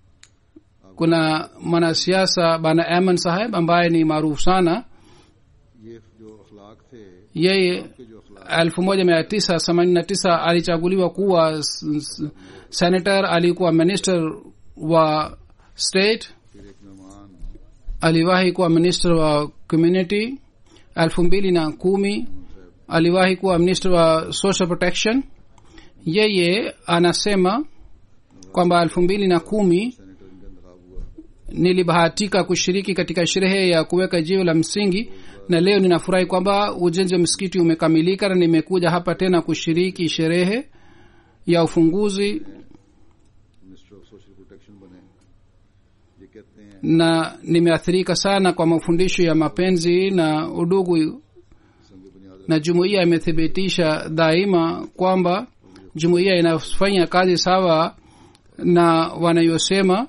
Speaker 3: kuna mwanasiasa bana aman saheb ambaye ni maarufu sana
Speaker 2: ये जो अखलाक थे
Speaker 3: yeye
Speaker 2: के जो अखलाक
Speaker 3: elfu moja mia tisa themanini na tisa alichaguliwa kuwa s- s- senator alikuwa minister wa state
Speaker 2: फिर एक मेहमान
Speaker 3: aliwahi kuwa minister wa community elfu mbili na kumi aliwahi kuwa minister wa social protection yeye anasema kwamba elfu mbili na kumi
Speaker 2: senator इनका इंतखाब हुआ
Speaker 3: nilibahatika kushiriki katika sherehe ya kuweka jiwe la msingi na leo ninafurahi kwamba ujenzi wa msikiti umekamilika na nimekuja hapa tena kushiriki sherehe ya ufunguzi
Speaker 2: minister of social protection बने ये कहते हैं
Speaker 3: na nimeathirika sana kwa mafundisho ya mapenzi na udugu
Speaker 2: संग बुनियाद
Speaker 3: na jumuiya imethibitisha daima kwamba jumuiya inafanya kazi sawa na wanayosema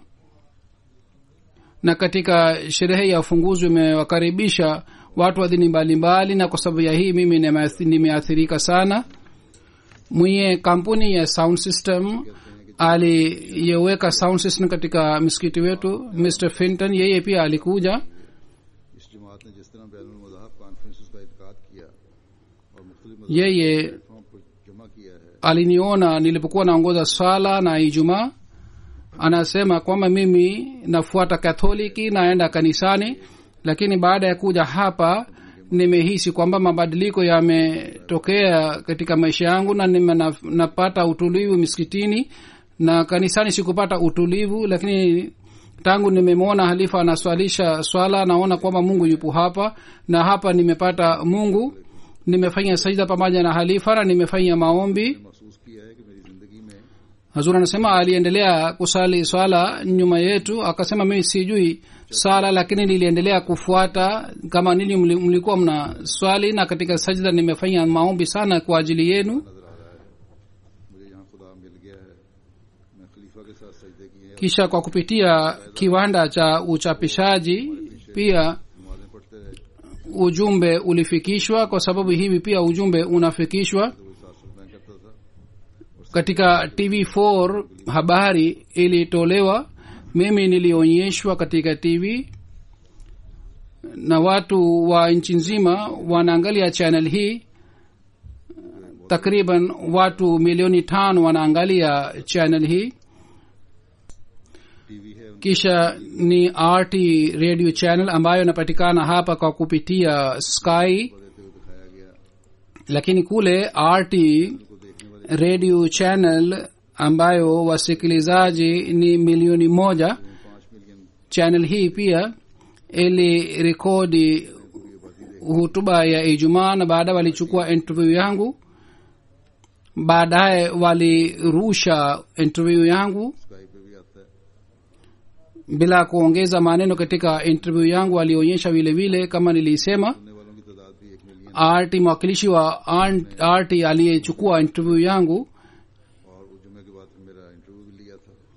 Speaker 3: na katika sherehe ya ufunguzi imewakaribisha watu wa dini mbalimbali na kwa sababu ya hii mimi nimeathi- nimeathirika sana mwenye kampuni ya sound system aliyeweka sound system katika msikiti wetu mr finton yeye pia alikuja
Speaker 2: इस जमात ने जिस तरह बैन मजाहब कॉन्फ्रेंस का इनका किया और मुख्तलिफ
Speaker 3: yeye
Speaker 2: प्लेटफॉर्म पर जमा किया है
Speaker 3: aliniona nilipokuwa naongoza swala na ijumaa anasema kwamba mimi nafuata katholiki naenda kanisani lakini baada ya kuja hapa nimehisi kwamba mabadiliko yametokea katika maisha yangu na nime, na, napata utulivu misikitini na kanisani sikupata utulivu lakini tangu nimemwona halifa anaswalisha swala naona kwamba mungu yupo hapa na hapa nimepata mungu nimefanya sajda pamoja na halifa na nimefanya maombi
Speaker 2: महसूस किया है कि मेरी जिंदगी में
Speaker 3: hazur anasema aliendelea kusali swala nyuma yetu akasema mimi sijui sala lakini niliendelea kufuata kama ninyi mli- mlikuwa mna swali na katika sajda nimefanya maombi sana kwa ajili yenu
Speaker 2: नजर आ रहा है मुझे यहाँ खुदा मिल गया है मैं खलीफा के साथ सजदे किए हैं
Speaker 3: kisha kwa kupitia kiwanda cha uchapishaji pia
Speaker 2: नमाजें पढ़ते रहे
Speaker 3: ujumbe ulifikishwa kwa sababu hivi pia ujumbe unafikishwa
Speaker 2: तो वो सात सौ मैं करता था
Speaker 3: katika tv4 habari ilitolewa mimi nilionyeshwa katika tv na watu wa nchi nzima wanaangalia channel hii takriban watu milioni tano wanaangalia channel hii
Speaker 2: TV है उनके
Speaker 3: kisha ni rt radio channel ambayo inapatikana hapa kwa kupitia sky
Speaker 2: देते हुए दिखाया गया
Speaker 3: lakini kule rt
Speaker 2: उनको देखने वाले
Speaker 3: radio channel ambayo wasikilizaji ni milioni moja
Speaker 2: पांच million
Speaker 3: channel hii pia ilirekodi hutuba ya ijumaa na baadaye walichukua interview yangu baadaye walirusha interview yangu
Speaker 2: Sky पे भी आता है
Speaker 3: bila kuongeza maneno katika interview yangu walionyesha vile vile kama nilisema
Speaker 2: सुनने वालों की तादाद भी एक million
Speaker 3: rt mwakilishi wa rt aliyechukua interview yangu
Speaker 2: और वो जुम्मे के बाद फिर मेरा इंटरव्यू भी लिया था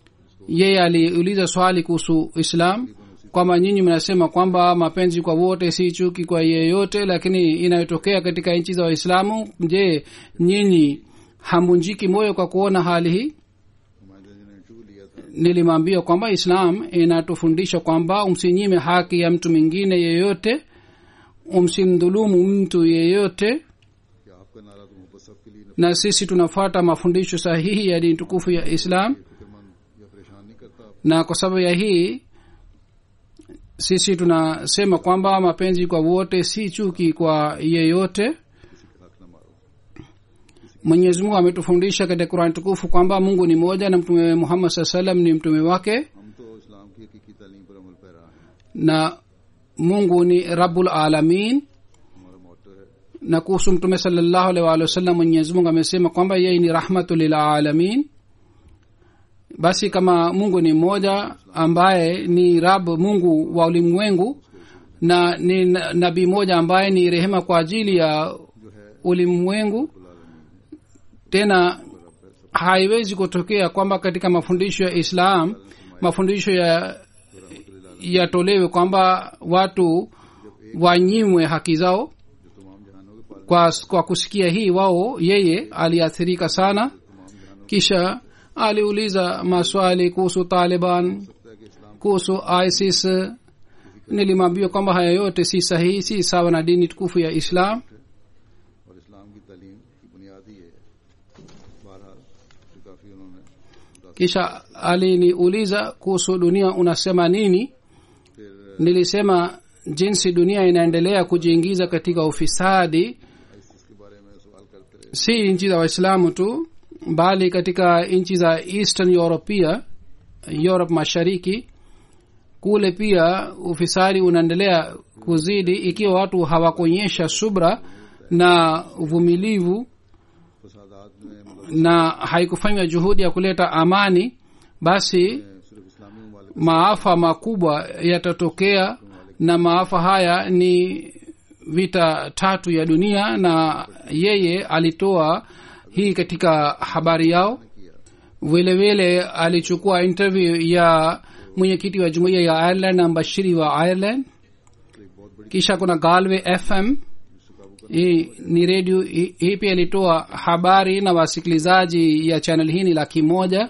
Speaker 3: yeye aliuliza swali kuhusu islam kwamba nyinyi mnasema kwamba mapenzi kwa wote si chuki kwa yeyote lakini inayotokea katika nchi za waislamu je nyinyi hamunjiki moyo kwa kuona hali hii
Speaker 2: नुमाइंदा जी ने इंटरव्यू लिया था
Speaker 3: nilimwambia kwamba islam inatufundisha kwamba umsinyime haki ya mtu mwingine yeyote umsimdhulumu mtu yeyote
Speaker 2: कि आपका नारा तो मोहब्बत सबके लिए
Speaker 3: na sisi tunafuata mafundisho sahihi ya dini tukufu ya islam
Speaker 2: फिक्रमंद या परेशान नहीं करता आप
Speaker 3: na kwa sababu ya hii sisi tunasema kwamba mapenzi kwa wote si chuki kwa yeyote
Speaker 2: किसी का हक न मारो
Speaker 3: mwenyezi mungu ametufundisha katika kurani tukufu kwamba mungu ni moja na mtume muhammad saa salam ni mtume wake
Speaker 2: हम तो इस्लाम की हकीकी तालीम पर अमल पैरा हैं
Speaker 3: na mungu ni rabul alamin
Speaker 2: हमारा मोटो है
Speaker 3: na kuhusu mtume salllahu alaihi waalihi wasallam mwenyezi mungu amesema kwamba yeye ni rahmatu lilalamin basi kama mungu ni mmoja ambaye ni rab mungu wa ulimwengu na ni na- nabii moja ambaye ni rehema kwa ajili ya ulimwengu tena haiwezi kutokea kwamba katika mafundisho ya islam mafundisho ya yatolewe kwamba watu wanyimwe haki zao
Speaker 2: जो तमाम जहानों के पास
Speaker 3: kwa, kwa kusikia hii wao yeye aliathirika sana kisha aliuliza maswali kuhusu taliban
Speaker 2: सकता है कि इस्लाम
Speaker 3: kuhusu isis nilimwambia kwamba haya yote si sahihi si sawa na dini tukufu ya islam
Speaker 2: और इस्लाम की तालीम की बुनियाद ही है बहरहाल तो काफी उन्होंने
Speaker 3: kisha aliniuliza kuhusu dunia unasema nini
Speaker 2: फिर
Speaker 3: nilisema jinsi dunia inaendelea kujiingiza katika ufisadi
Speaker 2: ISIS के बारे में सवाल करते रहे
Speaker 3: si nchi za waislamu tu bali katika nchi za eastern europea europe mashariki kule pia ufisadi unaendelea kuzidi ikiwa watu hawakuonyesha subra na uvumilivu
Speaker 2: फसादात में मतलब
Speaker 3: na haikufanywa juhudi ya kuleta amani basi
Speaker 2: सिर्फ इस्लामी ममालिक
Speaker 3: maafa makubwa yatatokea na maafa haya ni vita tatu ya dunia na yeye alitoa hii katika habari yao vile vile alichukua interview ya mwenyekiti wa jumuiya ya ireland na mbashiri wa ireland kisha kuna galway fm hii ni redio hii hii pia ilitoa habari na wasikilizaji ya channel hii ni laki moja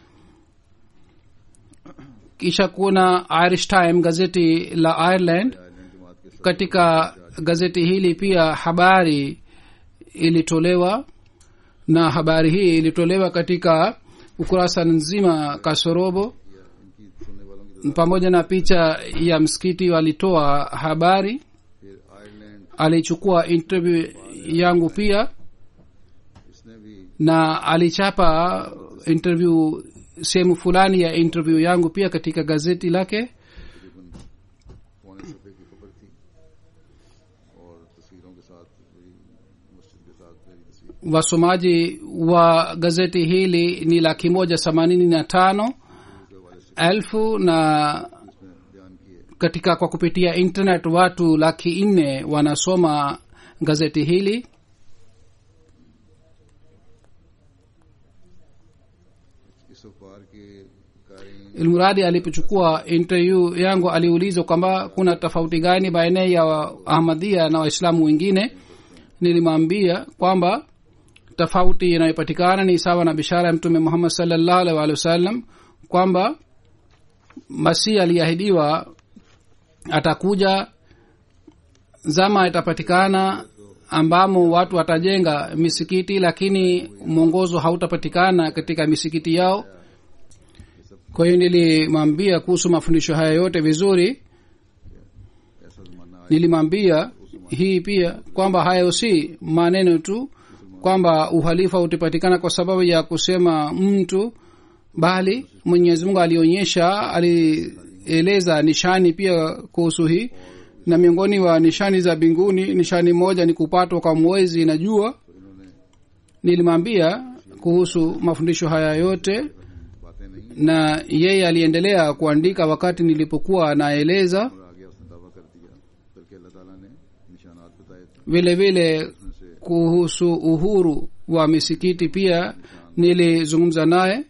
Speaker 3: kisha kuna irish time gazeti la ireland
Speaker 2: Ireland जमात के
Speaker 3: katika gazeti hili pia habari ilitolewa na habari hii ilitolewa katika ukurasa nzima kasorobo
Speaker 2: इनकी सुनने वालों की
Speaker 3: pamoja na picha ya msikiti walitoa habari
Speaker 2: फिर Ireland
Speaker 3: alichukua interview yangu pia
Speaker 2: इसने भी
Speaker 3: na alichapa interview sehemu fulani ya interview yangu pia katika gazeti lake
Speaker 2: तकरीबन पौने सफे की खबर थी और तस्वीरों के साथ मेरी मस्जिद के साथ मेरी तस्वीर
Speaker 3: wasomaji wa gazeti hili ni laki moja themanini na tano elfu na
Speaker 2: इसमें बयान किए
Speaker 3: katika kwa kupitia internet watu laki nne wanasoma gazeti hili
Speaker 2: इस अखबार के कारीन
Speaker 3: ilmuradi alipochukua interview yangu aliulizwa kwamba kuna tofauti gani baina ya ahmadia na waislamu wengine nilimwambia kwamba tofauti inayopatikana ni sawa na bishara ya mtume muhammad salllahu alaihi waalihi wasallam kwamba masihi aliahidiwa atakuja zama itapatikana ambamo watu watajenga misikiti lakini mwongozo hautapatikana katika misikiti yao kwa hiyo nilimwambia kuhusu mafundisho haya yote vizuri
Speaker 2: ऐसा जमाना आया
Speaker 3: nilimwambia hii pia kwamba hayo si maneno tu kwamba uhalifa utapatikana kwa sababu ya kusema mtu bali mwenyezi mungu alionyesha alieleza nishani pia kuhusu hii na miongoni wa nishani za mbinguni nishani moja ni kupatwa kwa mwezi na jua nilimwambia kuhusu mafundisho haya yote
Speaker 2: बातें नहीं
Speaker 3: na yeye aliendelea kuandika wakati nilipokuwa naeleza
Speaker 2: और आगे उसने दावा कर दिया बल्कि अल्लाह ताला ने निशानात बताए थे
Speaker 3: vile vile kuhusu uhuru wa misikiti pia nilizungumza naye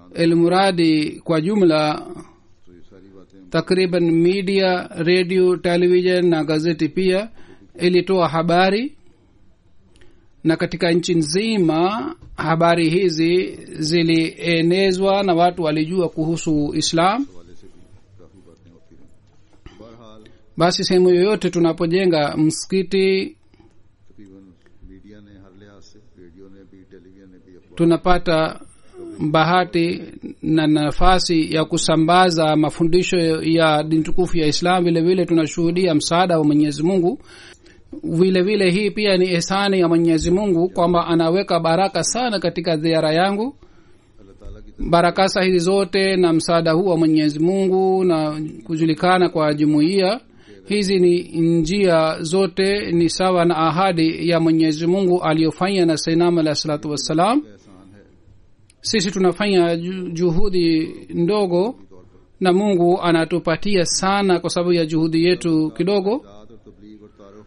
Speaker 3: ilmuradi kwa jumla
Speaker 2: तो ये सारी बातें
Speaker 3: takriban media radio television na gazeti pia ilitoa habari na katika nchi nzima habari hizi zilienezwa na watu walijua kuhusu islam
Speaker 2: हवाले से भी काफी बातें होती रही बहरहाल
Speaker 3: basi sehemu yoyote tunapojenga msikiti
Speaker 2: तकरीबन मीडिया ने हर लिहाज से रेडियो ने भी टेलीविजन ने भी अखबार
Speaker 3: tunapata bahati na nafasi ya kusambaza mafundisho ya dini tukufu ya islam vile vile tunashuhudia msaada wa mwenyezi mungu vile vile hii pia ni ihsani ya mwenyezi mungu kwamba anaweka baraka sana katika ziara yangu
Speaker 2: अल्लाह ताला की
Speaker 3: barakasa hizi zote na msaada huu wa mwenyezi mungu na kujulikana kwa jumuiya hizi ni njia zote ni sawa na ahadi ya mwenyezi mungu aliyofanya na sainam alahi salatu wassalam
Speaker 2: तरफ एहसान है
Speaker 3: sisi tunafanya ju- juhudi ndogo na mungu anatupatia sana kwa sababu ya juhudi yetu kidogo
Speaker 2: दाद और तबलीग और तारुफ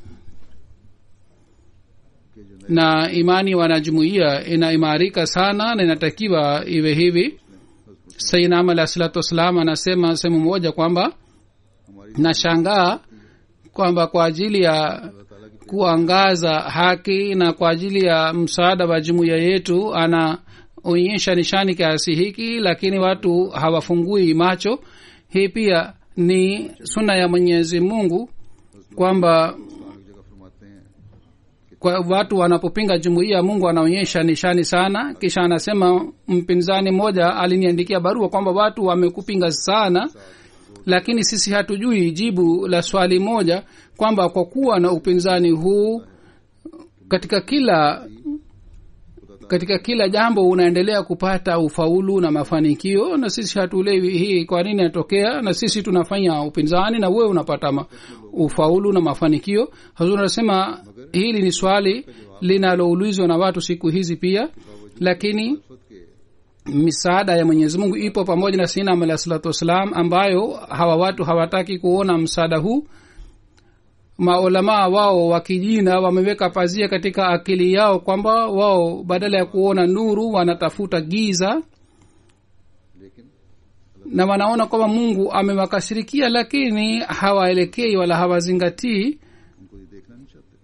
Speaker 2: के जो नए
Speaker 3: na imani wanajumuiya inaimarika sana na inatakiwa iwe hivi sainam alahi salatu wassalam anasema sehemu moja kwamba
Speaker 2: हमारी
Speaker 3: nashangaa kwamba kwa ajili ya
Speaker 2: अल्लाह ताला की
Speaker 3: kuangaza haki na kwa ajili ya msaada wa jumuiya yetu anaonyesha nishani kiasi hiki lakini watu hawafungui macho hii pia ni suna ya mwenyezi mungu kwamba
Speaker 2: इस्लाम की जगह फरमाते हैं
Speaker 3: kwa watu wanapopinga jumuiya mungu anaonyesha nishani sana kisha anasema mpinzani mmoja aliniandikia barua kwamba watu wamekupinga sana lakini sisi hatujui jibu la swali moja kwamba kwa kuwa na upinzani huu katika kila katika kila jambo unaendelea kupata ufaulu na mafanikio na sisi hatuelewi hii kwa nini inatokea na sisi tunafanya upinzani na wewe unapata ma, ufaulu na mafanikio hazur anasema hili ni swali linaloulizwa na watu siku hizi pia lakini
Speaker 2: फत के
Speaker 3: misaada ya mwenyezi mungu ipo pamoja na sinam alah salatu wassalam ambayo hawa watu hawataki kuona msaada huu maulamaa wao wa kijina wameweka pazia katika akili yao kwamba wao badala ya kuona nuru wanatafuta giza
Speaker 2: लेकिन
Speaker 3: na wanaona kwamba mungu amewakashirikia lakini hawaelekei wala hawazingatii
Speaker 2: उनको ये देखना नहीं चाहते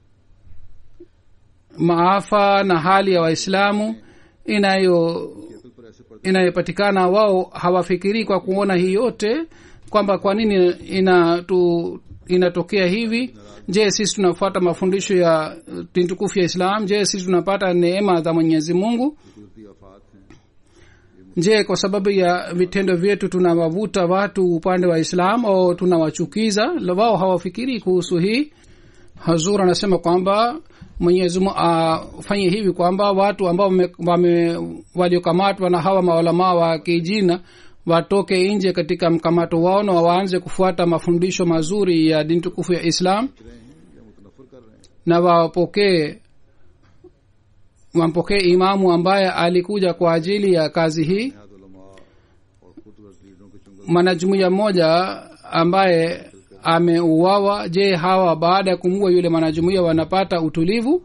Speaker 3: maafa na hali ya waislamu inayo
Speaker 2: केतल पर ऐसे पड़ते
Speaker 3: inayopatikana wao hawafikirii kwa kuona hii yote kwamba kwa nini inatu inatokea hivi je sisi tunafuata mafundisho ya uh, dini tukufu ya islam je sisi tunapata neema za mwenyezi mungu
Speaker 2: कुदरती आफात हैं
Speaker 3: je kwa sababu ya vitendo vyetu tunawavuta watu upande wa islam au tunawachukiza La- wao hawafikirii kuhusu hii hazur anasema kwamba mwenyezi mungu afanye hivi kwamba watu ambao wame- wame- waliokamatwa na hawa maulamaa wa kijina watoke nje katika mkamato wao na waanze kufuata mafundisho mazuri ya dini tukufu ya islam
Speaker 2: रहे हैं या मुतनफर कर रहे हैं
Speaker 3: na wapokee wampokee imamu ambaye alikuja kwa ajili ya kazi hii
Speaker 2: नहाद उलमा और खुदगर्ज लीडरों के चुंगल
Speaker 3: mwanajumuiya mmoja ambaye ameuawa je hawa baada ya kumua yule mwanajumuiya wanapata utulivu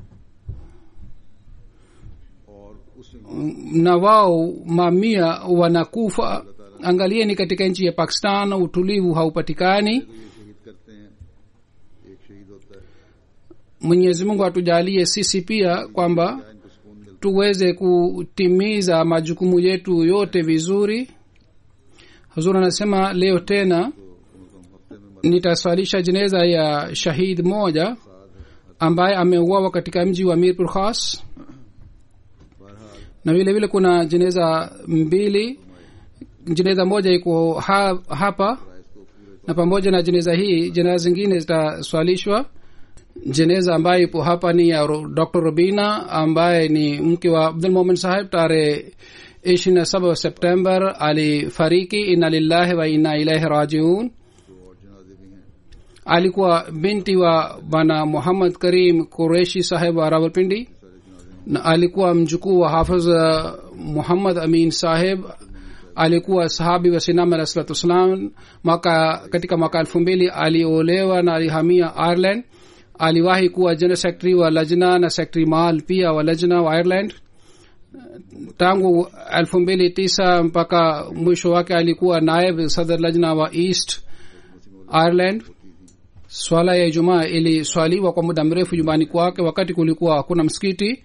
Speaker 2: और उसमें
Speaker 3: na wao mamia wanakufa angalieni katika nchi ya pakistan utulivu haupatikani
Speaker 2: तो ये शहीद करते हैं एक शहीद होता है
Speaker 3: mwenyezi mungu atujalie sisi pia kwamba
Speaker 2: क्या इनको सुकून मिलता
Speaker 3: tuweze kutimiza majukumu yetu yote vizuri huzur anasema leo tena
Speaker 2: है तो कम हफ्ते में
Speaker 3: nitaswalisha jeneza ya shahid moja ambaye ameuawa katika mji wa mirpur khas
Speaker 2: बहरहाल
Speaker 3: na vile vile kuna jeneza mbili jeneza moja iko ha, hapa
Speaker 2: इसको पूरे
Speaker 3: na pamoja na jeneza hii jeneza zingine zitaswalishwa jeneza ambayo ipo hapa ni ya Ro- dr robina ambaye ni mke wa abdul momen saheb tarehe ishirini na saba september alifariki inna lillahi wa inna ilaihi rajiun
Speaker 2: जो और जनाजे भी हैं
Speaker 3: alikuwa binti wa bana muhammad karim kureshi saheb wa rawalpindi
Speaker 2: सारे जनाजे
Speaker 3: na alikuwa mjukuu wa hafiz uh, muhammad amin saheb alikuwa sahabi wa sinam alah salatu wassalam mwaka katika mwaka elfu mbili aliolewa na alihamia ireland aliwahi kuwa general secretary wa lajna na secretary mal pia wa lajna wa ireland tangu elfu mbili tisa mpaka mwisho wake alikuwa naib sadr lajna wa east ireland swala ya ijumaa iliswaliwa kwa muda mrefu nyumbani kwake wakati kulikuwa hakuna msikiti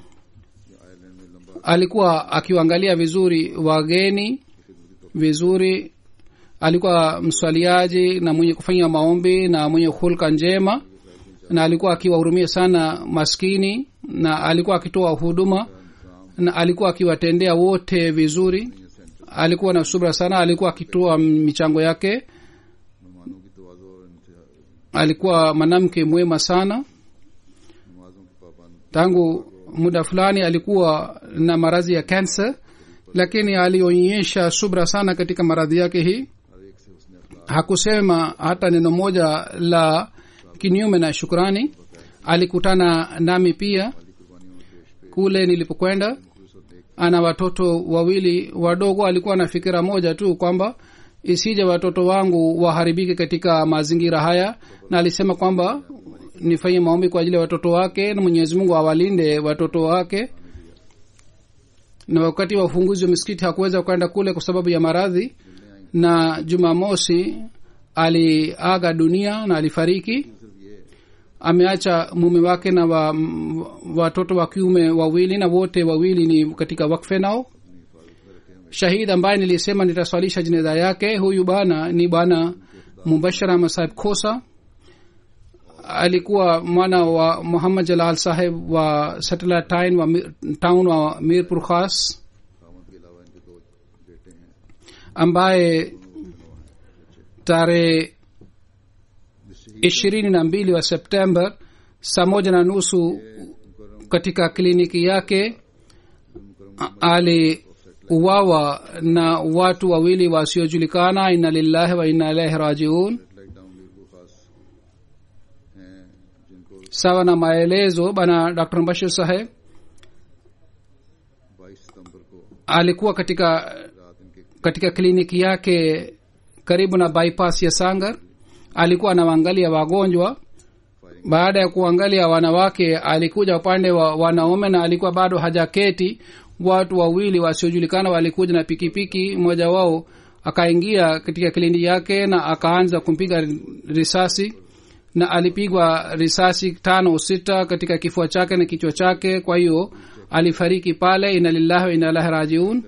Speaker 3: alikuwa akiwaangalia vizuri wageni vizuri alikuwa mswaliaji na mwenye kufanya maombi na mwenye hulka njema na alikuwa akiwahurumia sana maskini na alikuwa akitoa huduma na alikuwa akiwatendea wote vizuri alikuwa na subra sana alikuwa akitoa michango yake
Speaker 2: मेहमानों की तोज़ो और इंतहा
Speaker 3: alikuwa mwanamke mwema sana
Speaker 2: नमाजों की पाबंद
Speaker 3: tangu muda fulani alikuwa na maradhi ya kansa lakini alionyesha subra sana katika maradhi yake hii
Speaker 2: हर एक से उसने अखलाक
Speaker 3: hakusema hata neno moja la kinyume na shukrani alikutana nami pia
Speaker 2: की कुर्बानियों में पेश पे
Speaker 3: kule nilipokwenda
Speaker 2: खुलूस और नेक
Speaker 3: ana watoto wawili wadogo alikuwa na fikira moja tu kwamba isije watoto wangu waharibike katika mazingira haya na alisema kwamba nifanye maombi kwa ajili ya watoto wake na mwenyezi mungu awalinde watoto wake na wakati wa ufunguzi wa misikiti hakuweza kwenda kule kwa sababu ya maradhi na jumamosi aliaga dunia na alifariki ameacha mume wake na wa, m- watoto wa kiume wawili na wote wawili ni katika wakfe nao shahid ambaye nilisema nitaswalisha jeneza yake huyu bwana ni bwana mubashara masahib khosa alikuwa mwana wa muhammad jalal saheb wa satellite town wa, Mir- town wa mirpur khas
Speaker 2: खामद के अलावा इनके दो बेटे हैं
Speaker 3: ambaye tarehe ishirini na mbili wa september saa moja na nusu katika kliniki yake a- aliuawa na watu wawili wasiojulikana inna lillahi wa inna ilaihi rajiun
Speaker 2: satellite town Mirpur Khas हैं जिनको
Speaker 3: sawa na maelezo bana dr bashir saheb
Speaker 2: 22 सितंबर को
Speaker 3: alikuwa katika
Speaker 2: रात इनके
Speaker 3: katika kliniki yake karibu na bypass ya sangar alikuwa anawaangalia wagonjwa baada ya kuangalia wanawake alikuja upande wa wanaume na alikuwa bado hajaketi watu wawili wasiojulikana walikuja na pikipiki mmoja wao akaingia katika kliniki yake na akaanza kumpiga risasi na alipigwa risasi tano au sita katika kifua chake na kichwa chake kwa hiyo alifariki pale ina lillahi wa ina ilahi rajiun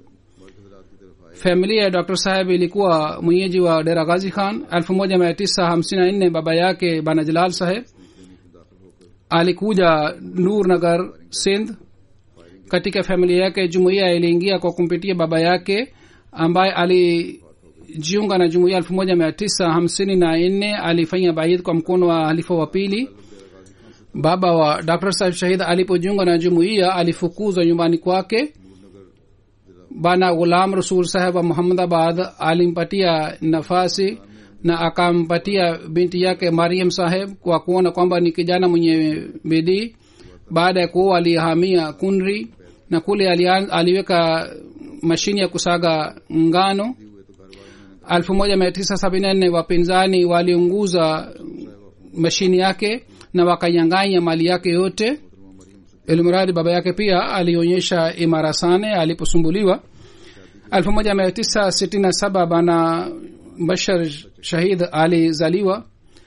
Speaker 3: familia ya dr saheb ilikuwa mwenyeji wa dera ghazi khan 1954 baba yake bana jalal saheb alikuja nur nagar sindh katika familia yake jumuiya iliingia kwa kumpitia baba yake ambaye alijiunga na jumuiya elfu moja mia tisa hamsini na nne alifanya baidh kwa mkono wa halifa wa pili baba wa dr saheb shahid alipojiunga na jumuiya alifukuzwa nyumbani kwake bana ghulam rasul saheb wa muhammadabad alimpatia nafasi na akampatia binti yake mariam saheb kwa kuona kwamba ni kijana mwenye bidii baada ya kuoa alihamia kunri na kule alian, aliweka mashini ya kusaga ngano elfu moja mia tisa sabini na nne wapinzani waliunguza mashini yake na wakanyanganya mali yake yote ilmuradi baba yake pia alionyesha imara sana aliposumbuliwa elfu moja mia tisa sitini na saba bana bashar shahid alizaliwa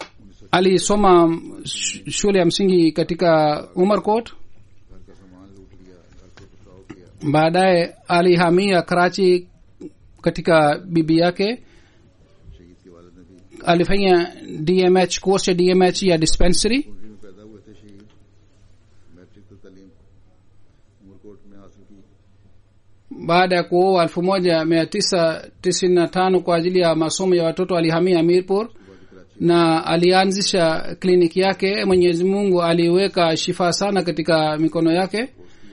Speaker 3: alisoma sh- shule ya msingi katika umarkot
Speaker 2: घर का सामान लूट लिया घर को पथराव किया
Speaker 3: baadaye alihamia karachi katika bibi yake
Speaker 2: शहीद के वालिद ने भी
Speaker 3: alifanya dmh course ya dmh ya dispensary
Speaker 2: कुंडली में पैदा हुए थे शहीद मैट्रिक तो तालीम उमरकोट में हासिल की
Speaker 3: baada ya kuoa elfu moja mia tisa tisini na tano kwa ajili ya masomo ya watoto alihamia mirpur na alianzisha kliniki yake mwenyezi mungu aliweka shifaa sana katika mikono yake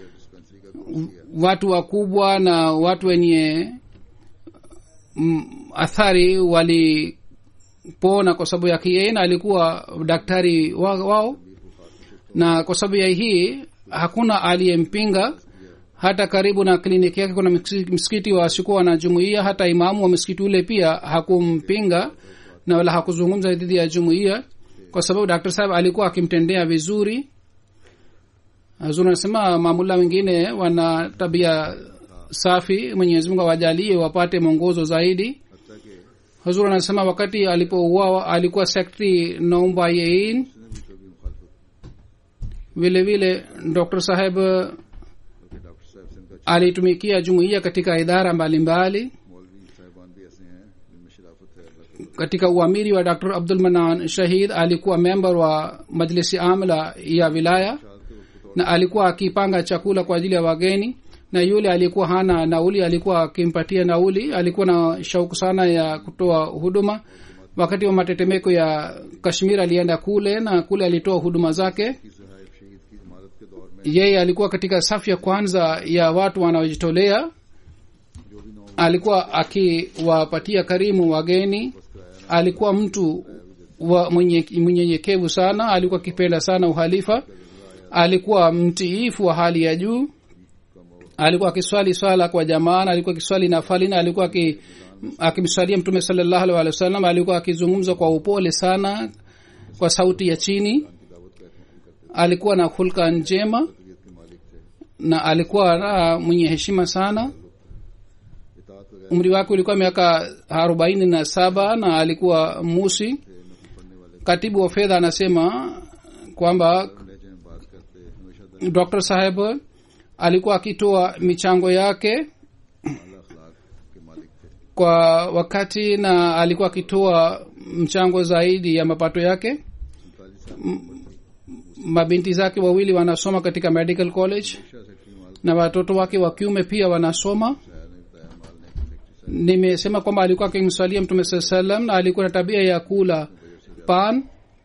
Speaker 3: watu wakubwa na watu wenye mm, athari walipona kwa sababu yake yeye na alikuwa daktari wa- wao na kwa sababu ya hii hakuna aliyempinga hata karibu na kliniki yake kuna msi- msikiti wasikuwa na jumuiya hata imamu wa msikiti ule pia hakumpinga na wala hakuzungumza dhidi ya jumuiya kwa sababu dr saheb alikuwa akimtendea vizuri hazur anasema mamula wengine wana tabia safi mwenyezi mungu awajalie wapate mwongozo zaidi
Speaker 2: हत्या के
Speaker 3: hazur anasema wakati alipouawa alikuwa sekretari naumba yein
Speaker 2: उसने भी कभी मुखालफत
Speaker 3: vile vile dr saheb
Speaker 2: बल्कि doctor साहब से इनका
Speaker 3: alitumikia jumuiya katika idara mbalimbali
Speaker 2: मौलवी साहिबान भी ऐसे हैं जिनमें शराफत है अल्लाह के
Speaker 3: katika uamiri wa dr abdul manan shahid alikuwa member wa majlisi amla ya wilaya
Speaker 2: शाद के वक्त
Speaker 3: na alikuwa akipanga chakula kwa ajili ya wageni na yule alikuwa hana nauli alikuwa akimpatia nauli alikuwa na shauku sana ya kutoa huduma wakati wa matetemeko ya kashmir alienda kule na kule alitoa huduma zake
Speaker 2: की सहायब शहीद की इमारत के दौर में
Speaker 3: yeye alikuwa katika safu ya kwanza ya watu wanaojitolea
Speaker 2: जो भी नौ
Speaker 3: alikuwa akiwapatia karimu wageni alikuwa mtu wa mwenye- mnyenyekevu sana alikuwa akipenda sana uhalifa alikuwa mtiifu wa hali ya juu alikuwa akiswali swala kwa jamaa na alikuwa akiswali nafali na alikuwa aki- akimswalia mtume salallahu alaihi wa sallam alikuwa akizungumza kwa upole sana kwa sauti ya chini alikuwa na hulka njema
Speaker 2: तबीयत के मालिक थे
Speaker 3: na alikuwa na mwenye heshima sana
Speaker 2: इतात वगैरह
Speaker 3: umri wake ulikuwa miaka arobaini na saba na alikuwa musi
Speaker 2: थे नफल पढ़ने वाले
Speaker 3: katibu wa fedha anasema kwamba
Speaker 2: लहजे में बात करते हमेशा
Speaker 3: dr saheb alikuwa akitoa michango yake
Speaker 2: दरअसल अखलाक के मालिक थे
Speaker 3: kwa wakati na alikuwa akitoa mchango zaidi ya mapato yake
Speaker 2: सैतालीस साल की उम्र थी
Speaker 3: mabinti zake wawili wanasoma katika medical college
Speaker 2: शिक्षा सेक्रेटरी माल
Speaker 3: na watoto wake wa kiume pia wanasoma
Speaker 2: शायर ने बताया माल ने सेक्रेटरी साहब
Speaker 3: nimesema kwamba alikuwa akimswalia mtume saa salam na alikuwa na tabia ya kula pan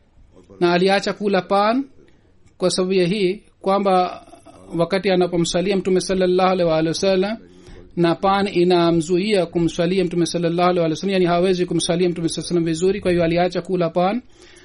Speaker 3: na aliacha kula pan kwa sababu ya hii kwamba wakati anapomswalia mtume salallahu alaihi waalihi wasallam na pan inamzuia kumswalia mtume salallahu alaihi waalihi wasallam yani hawezi kumswalia mtume saa salam vizuri kwa hiyo aliacha kula pan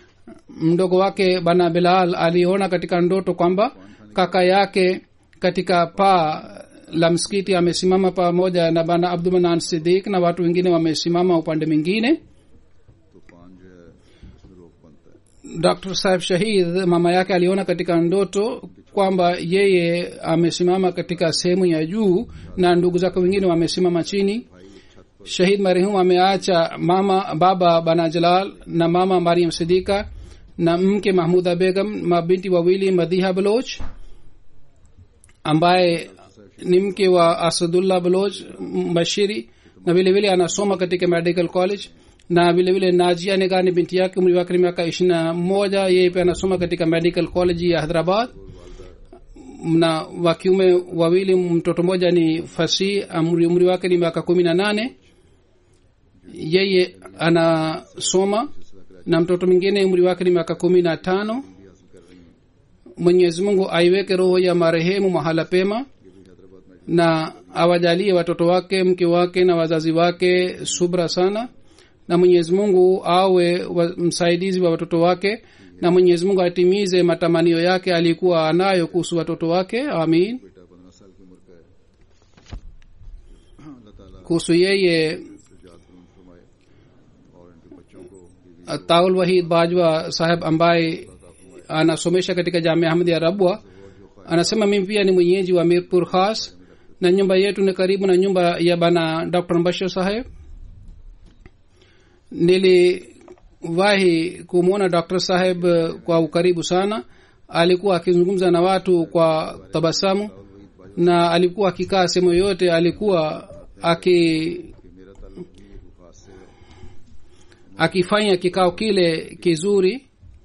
Speaker 3: mdogo wake bana bilal aliona katika ndoto kwamba kaka yake katika paa la msikiti amesimama pamoja na bana abdulmanan sidik na watu wengine wamesimama upande mwingine
Speaker 2: तो पान जो है उसमें रोक बनता है
Speaker 3: dr saheb shahid mama yake aliona katika ndoto kwamba yeye amesimama katika sehemu ya juu na ndugu zake wengine wamesimama chini shahid marehemu ameacha mama baba bana jalal na mama mariam sidika na mke mahmuda begam mabinti wawili madhiha baloch ambaye ni mke wa asadullah baloch mbashiri na vile vile anasoma katika medical college na vile vile najia niga ni binti yake umri wake ni miaka ishiri na moja yeye pia anasoma katika medical college ya hyderabad na wakiume wawili mtoto mmoja ni fasi umri, umri wake ni miaka kumi na nane yeye anasoma na mtoto mwingine umri wake ni miaka kumi na tano mwenyezi mungu aiweke roho ya marehemu mahala pema na awajalie watoto wake mke wake na wazazi wake subra sana na mwenyezi mungu awe wa, msaidizi wa watoto wake na mwenyezi mungu atimize matamanio yake alikuwa anayo kuhusu watoto wake amin
Speaker 2: बेटा पंद्रह साल की उम्र का है अल्लाह ताला
Speaker 3: kuhusu yeye
Speaker 2: जात फरमाए और इनके बच्चों को बीवी
Speaker 3: taul wahid bajwa saheb ambaye anasomesha katika jamia ahmadi ya rabwa anasema mimi pia ni mwenyeji wa mirpur khas na nyumba yetu ni karibu na nyumba ya bana dr mbashir saheb niliwahi kumwona dr saheb eh, kwa ukaribu sana alikuwa akizungumza na watu kwa tabasamu na alikuwa akikaa sehemu yoyote alikuwa aki akifanya kikao kile kizuri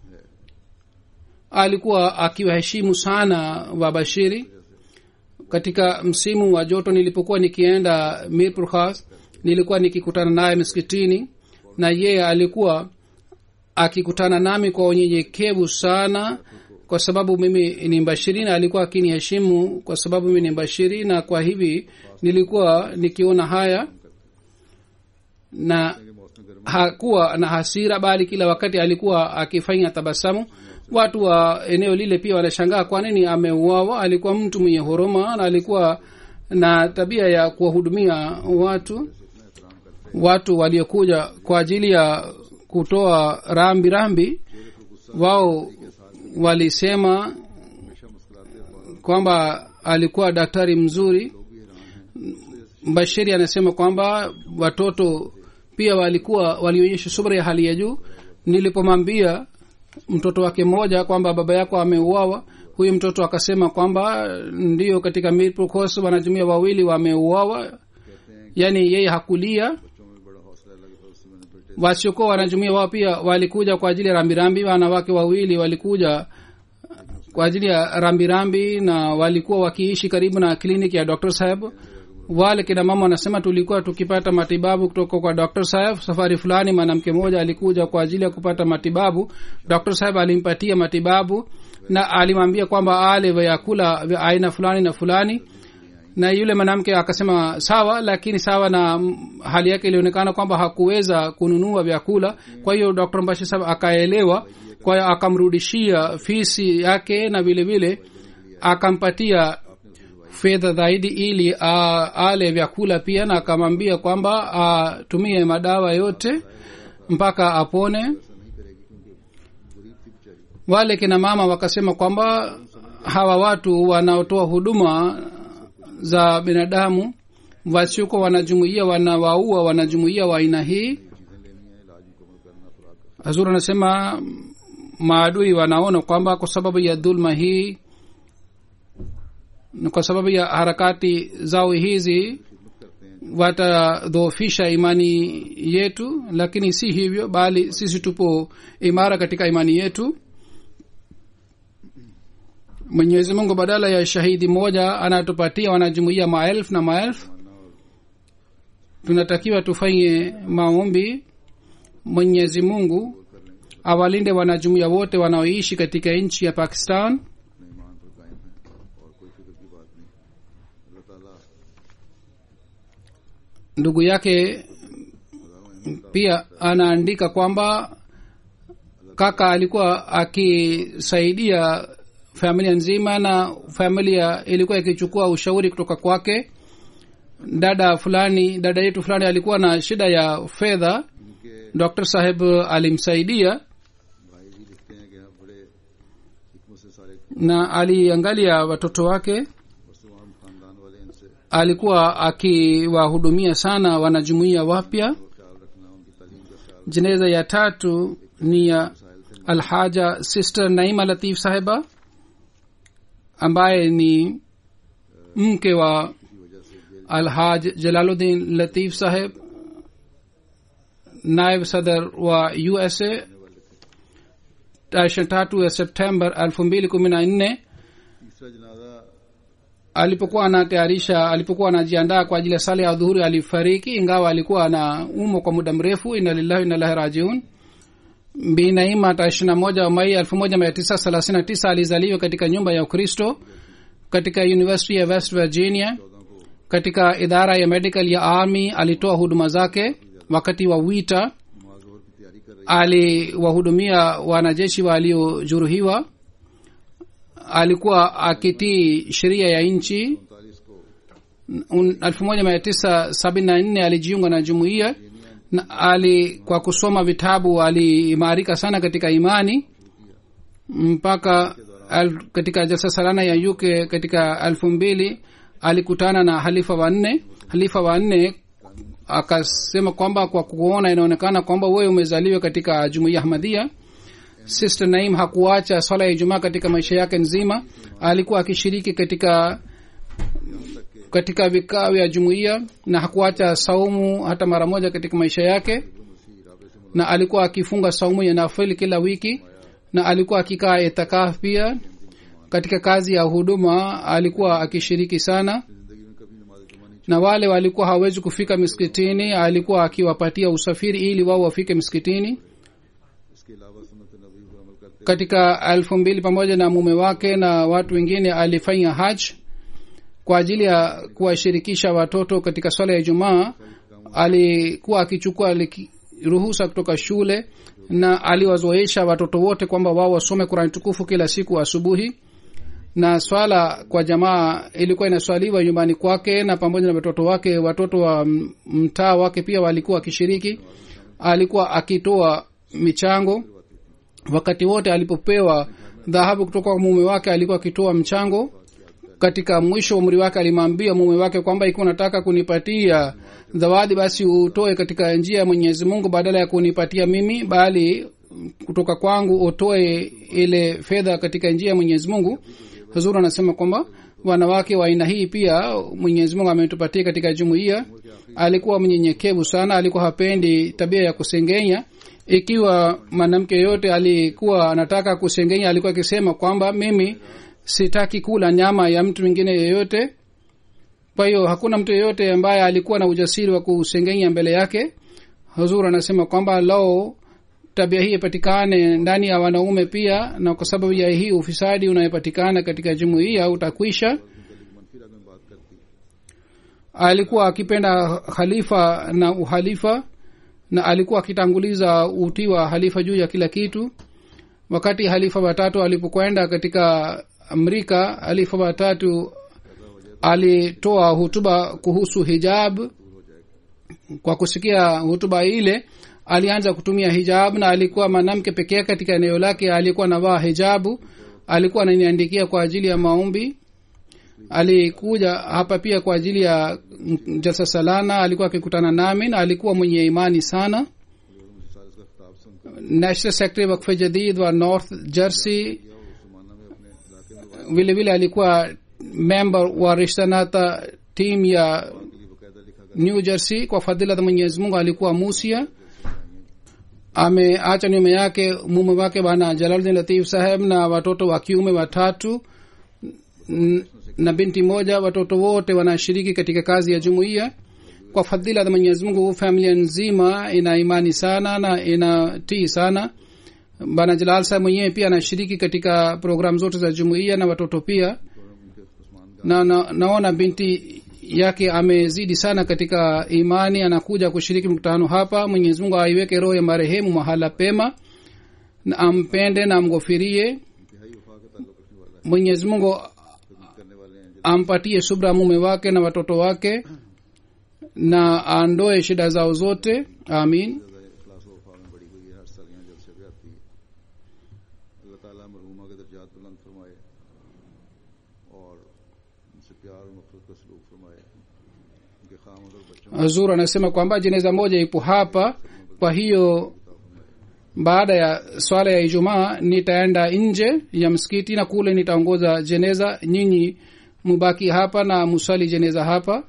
Speaker 3: alikuwa akiwaheshimu sana wabashiri katika msimu wa joto nilipokuwa nikienda mirpur khas nilikuwa nikikutana naye msikitini na yeye alikuwa akikutana nami kwa unyenyekevu sana kwa sababu mimi ni mbashiri na alikuwa akiniheshimu kwa sababu mimi ni mbashiri na kwa hivi nilikuwa nikiona haya na hakuwa na hasira bali kila wakati alikuwa akifanya tabasamu watu wa eneo lile pia wanashangaa kwa nini ameuawa alikuwa mtu mwenye huruma na alikuwa na tabia ya kuwahudumia watu watu waliokuja kwa ajili ya kutoa rambi rambi wao walisema kwamba alikuwa daktari mzuri bashiri anasema kwamba watoto pia walikuwa walionyesha subra ya hali ya juu nilipomwambia mtoto wake mmoja kwamba baba yako ameuawa huyu mtoto akasema kwamba ndio katika mirprocos wanajumia wawili wameuawa yaani yeye hakulia
Speaker 2: बच्चों में बड़ा हौसला लगा उससे मैंने बेटे
Speaker 3: wasiokuwa wanajumuia wao pia walikuja kwa ajili ya rambirambi wanawake wawili walikuja kwa ajili ya rambirambi na walikuwa wakiishi karibu na kliniki ya dr saheb wale kina mama wanasema tulikuwa tukipata matibabu kutoka kwa dr saheb safari fulani mwanamke mmoja alikuja kwa ajili ya kupata matibabu dr saheb alimpatia matibabu na alimwambia kwamba ale vyakula vya aina fulani na fulani na yule mwanamke akasema sawa lakini sawa na mm, hali yake ilionekana kwamba hakuweza kununua vyakula kwa hiyo dr mbashi sahab akaelewa kwa hiyo akamrudishia fisi yake na vile vile akampatia fedha zaidi ili a, ale vyakula pia na akamwambia kwamba atumie madawa yote mpaka apone wale kina mama wakasema kwamba hawa watu wanaotoa huduma za binadamu wasiuko wanajumuia wanawaua wanajumuia wa aina hii hazur anasema maadui wanaona kwamba kwa sababu ya dhulma hii na kwa sababu ya harakati zao hizi watadhoofisha imani yetu lakini si hivyo bali sisi tupo imara katika imani yetu mwenyezi mungu badala ya shahidi moja anatupatia wanajumuia maelfu na maelfu tunatakiwa tufanye maombi mwenyezi mungu awalinde wanajumuia wote wanaoishi katika nchi ya pakistan
Speaker 2: अपने ईमान पर कायम है और कोई फिक्र की बात नहीं अल्लाह ताला
Speaker 3: ndugu yake pia anaandika kwamba kaka alikuwa akisaidia familia nzima na familia ilikuwa ikichukua ushauri kutoka kwake dada fulani dada yetu fulani alikuwa na shida ya fedha
Speaker 2: इनके
Speaker 3: dr saheb alimsaidia
Speaker 2: भाई जी लिखते हैं कि हम बड़े हिकमत से सारे
Speaker 3: na aliangalia watoto wake
Speaker 2: वस्तुआम खानदान वाले इनसे
Speaker 3: alikuwa akiwahudumia sana wanajumuia wapya
Speaker 2: ख्याल रखना उनकी तालीम का ख्याल
Speaker 3: jeneza ya tatu ni ya alhaja sister naima latif sahiba ambaye ni mke wa alhaj jalaluddin latif saheb naib sadar wa usa tarehe tatu ya september elfu mbili kumi na nne
Speaker 2: तीसरा जनाजा
Speaker 3: alipokuwa anatayarisha alipokuwa anajiandaa kwa ajili ya sala ya dhuhuri alifariki ingawa alikuwa ana umo kwa muda mrefu ina lillahi inalahi rajiun binaima tarehe ishirina moja mai elfu moja mia tisa thelathini na tisa alizaliwa katika nyumba ya ukristo katika university ya west virginia katika idara ya medical ya army alitoa huduma zake wakati wa wita
Speaker 2: नमाज जोहर की तैयारी कर रही
Speaker 3: aliwahudumia wanajeshi waliojeruhiwa alikuwa akitii sheria ya nchi
Speaker 2: उनतालीस को
Speaker 3: elfu moja mia tisa sabini na nne alijiunga na jumuiya na ali kwa kusoma vitabu aliimarika sana katika imani mpaka al, katika jalsa salana ya uk katika elfu mbili alikutana na halifa wanne halifa wanne akasema kwamba kwa kuona inaonekana kwamba wewe umezaliwa katika jumuiya ahmadhia sister naim hakuacha swala ya ijumaa katika maisha yake nzima alikuwa akishiriki katika katika vikao vya jumuiya na hakuacha saumu hata mara moja katika maisha yake na alikuwa akifunga saumu ya nafili kila wiki na alikuwa akikaa itikaf pia katika kazi ya huduma alikuwa akishiriki sana
Speaker 2: जिंदगी में कभी नमाज जुमा नहीं
Speaker 3: na wale walikuwa hawezi kufika miskitini alikuwa akiwapatia usafiri ili wao wafike miskitini
Speaker 2: इसके अलावा सुन्नत नबी पर अमल करते
Speaker 3: katika elfu mbili pamoja na mume wake na watu wengine alifanya haj kwa ajili ya kuwashirikisha watoto katika swala ya ijumaa alikuwa akichukua liki- ruhusa kutoka shule na aliwazoesha watoto wote kwamba wao wasome kurani tukufu kila siku asubuhi na swala kwa jamaa ilikuwa inaswaliwa nyumbani kwake na pamoja na watoto wake watoto wa m- mtaa wake pia walikuwa wakishiriki alikuwa akitoa michango wakati wote alipopewa dhahabu kutoka kwa mume wake alikuwa akitoa mchango katika mwisho wa umri wake alimwambia mume wake kwamba ikiwa unataka kunipatia zawadi basi utoe katika njia ya mwenyezi mungu badala ya kunipatia mimi bali kutoka kwangu utoe ile fedha katika njia ya mwenyezi mungu huzuru anasema kwamba wanawake wa aina hii pia mwenyezi mungu ametupatia katika jumuiya alikuwa mnyenyekevu sana alikuwa hapendi tabia ya kusengenya ikiwa mwanamke yoyote alikuwa anataka kusengenya alikuwa akisema kwamba mimi sitaki kula nyama ya mtu mwingine yeyote kwa hiyo hakuna mtu yeyote ambaye alikuwa na ujasiri wa kusengenya mbele yake huzur anasema kwamba lao tabia hii ipatikane ndani ya wanaume pia na kwa sababu ya hii ufisadi unayepatikana katika jumuiya utakwisha
Speaker 2: मनफी रंग में बात करती
Speaker 3: alikuwa akipenda khalifa na uhalifa na alikuwa akitanguliza utii wa halifa juu ya kila kitu wakati halifa watatu alipokwenda katika amrika halifa watatu alitoa hutuba kuhusu hijab kwa kusikia hutuba ile alianza kutumia hijab na alikuwa mwanamke pekee yake katika eneo lake alikuwa anavaa hijabu alikuwa ananiandikia kwa ajili ya maombi alikuja hapa pia kwa ajili ya mm, jalsa salana alikuwa akikutana nami na alikuwa mwenye imani sana
Speaker 2: साल इसका खिताब सुनकर
Speaker 3: national secretary wakfe jadid wa north jersey
Speaker 2: उस जमाना में अपने इलाके में
Speaker 3: vile vile alikuwa member wa rishtanata team ya
Speaker 2: के लिए बकायदा लिखा गया
Speaker 3: new jersey kwa fadhila za mwenyezi mungu alikuwa musia ameacha nyuma yake mume wake bana jalaluddin latif saheb na watoto wa kiume watatu n- na binti moja watoto wote wanashiriki katika kazi ya jumuiya kwa fadhila za mwenyezi mungu familia nzima ina imani sana na inatii sana bana jalal saheb mwenyewe pia anashiriki katika programu zote za jumuiya na watoto pia
Speaker 2: उनके Usman
Speaker 3: na, na naona binti yake amezidi sana katika imani anakuja kushiriki mkutano hapa mwenyezi mungu aiweke roho ya marehemu mahala pema na ampende na amghofirie
Speaker 2: इंतहाई वफा का ताल्लुक रखने वाला है
Speaker 3: mwenyezi mungu
Speaker 2: खिदमत करने वाले हैं
Speaker 3: ampatie subra mume wake na watoto wake na aondoe shida zao zote amin
Speaker 2: जैसे इखलास व वफा में बड़ी हुई है हर साल यहाँ जलसे पे आती है अल्लाह ताला मरहुमा के दर्जात बुलंद फरमाए और उनसे प्यार और नफरत का सलूक फरमाए उनके खामद और बच्चों
Speaker 3: hazur anasema kwamba jeneza moja ipo hapa kwa hiyo baada ya swala ya ijumaa nitaenda nje ya msikiti na kule nitaongoza jeneza nyinyi mubaki hapa na muswali jeneza hapa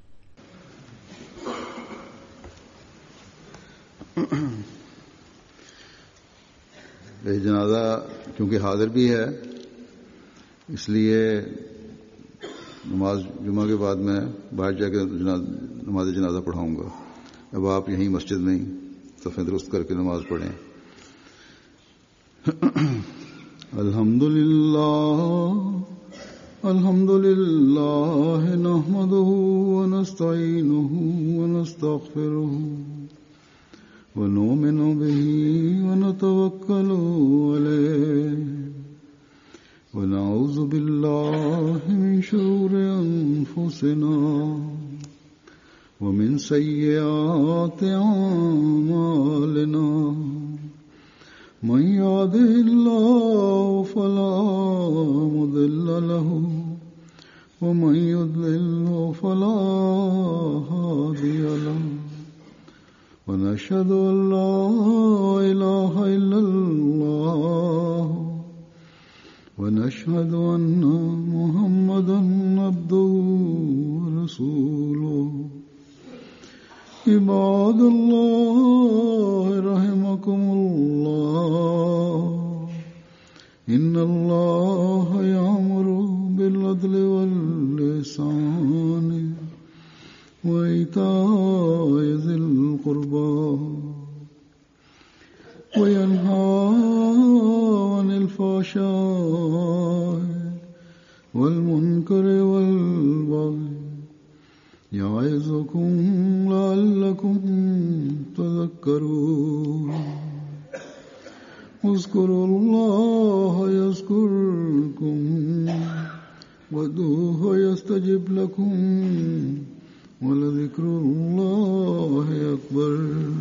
Speaker 2: ये जनाजा क्योंकि हाजिर भी है इसलिए नमाज जुमा के बाद मैं बाहर जाकर जना- नमाज जनाजा पढ़ाऊंगा अब आप यहीं मस्जिद में ही सफ़े दुरुस्त करके नमाज पढ़ें अल्हम्दुलिल्लाह अल्हम्दुलिल्लाह नहमदुहु व नस्तईनुहु व नस्तगफिरुहु ونؤمن به ونتوكل عليه ونعوذ بالله من شرور أنفسنا ومن سيئات أعمالنا من يهده الله فلا مضل له ومن يضلل فلا هادي له ونشهد أن لا إله إلا الله ونشهد أن محمدا عبده ورسوله عباد الله رحمكم الله إن الله يأمر بالعدل واللسان وإيتاء ذي القربى وينهى عن الفحشاء والمنكر والبغي يعظكم لعلكم تذكرون اذكروا الله يذكركم وادعوه يستجب لكم ولذكر الله أكبر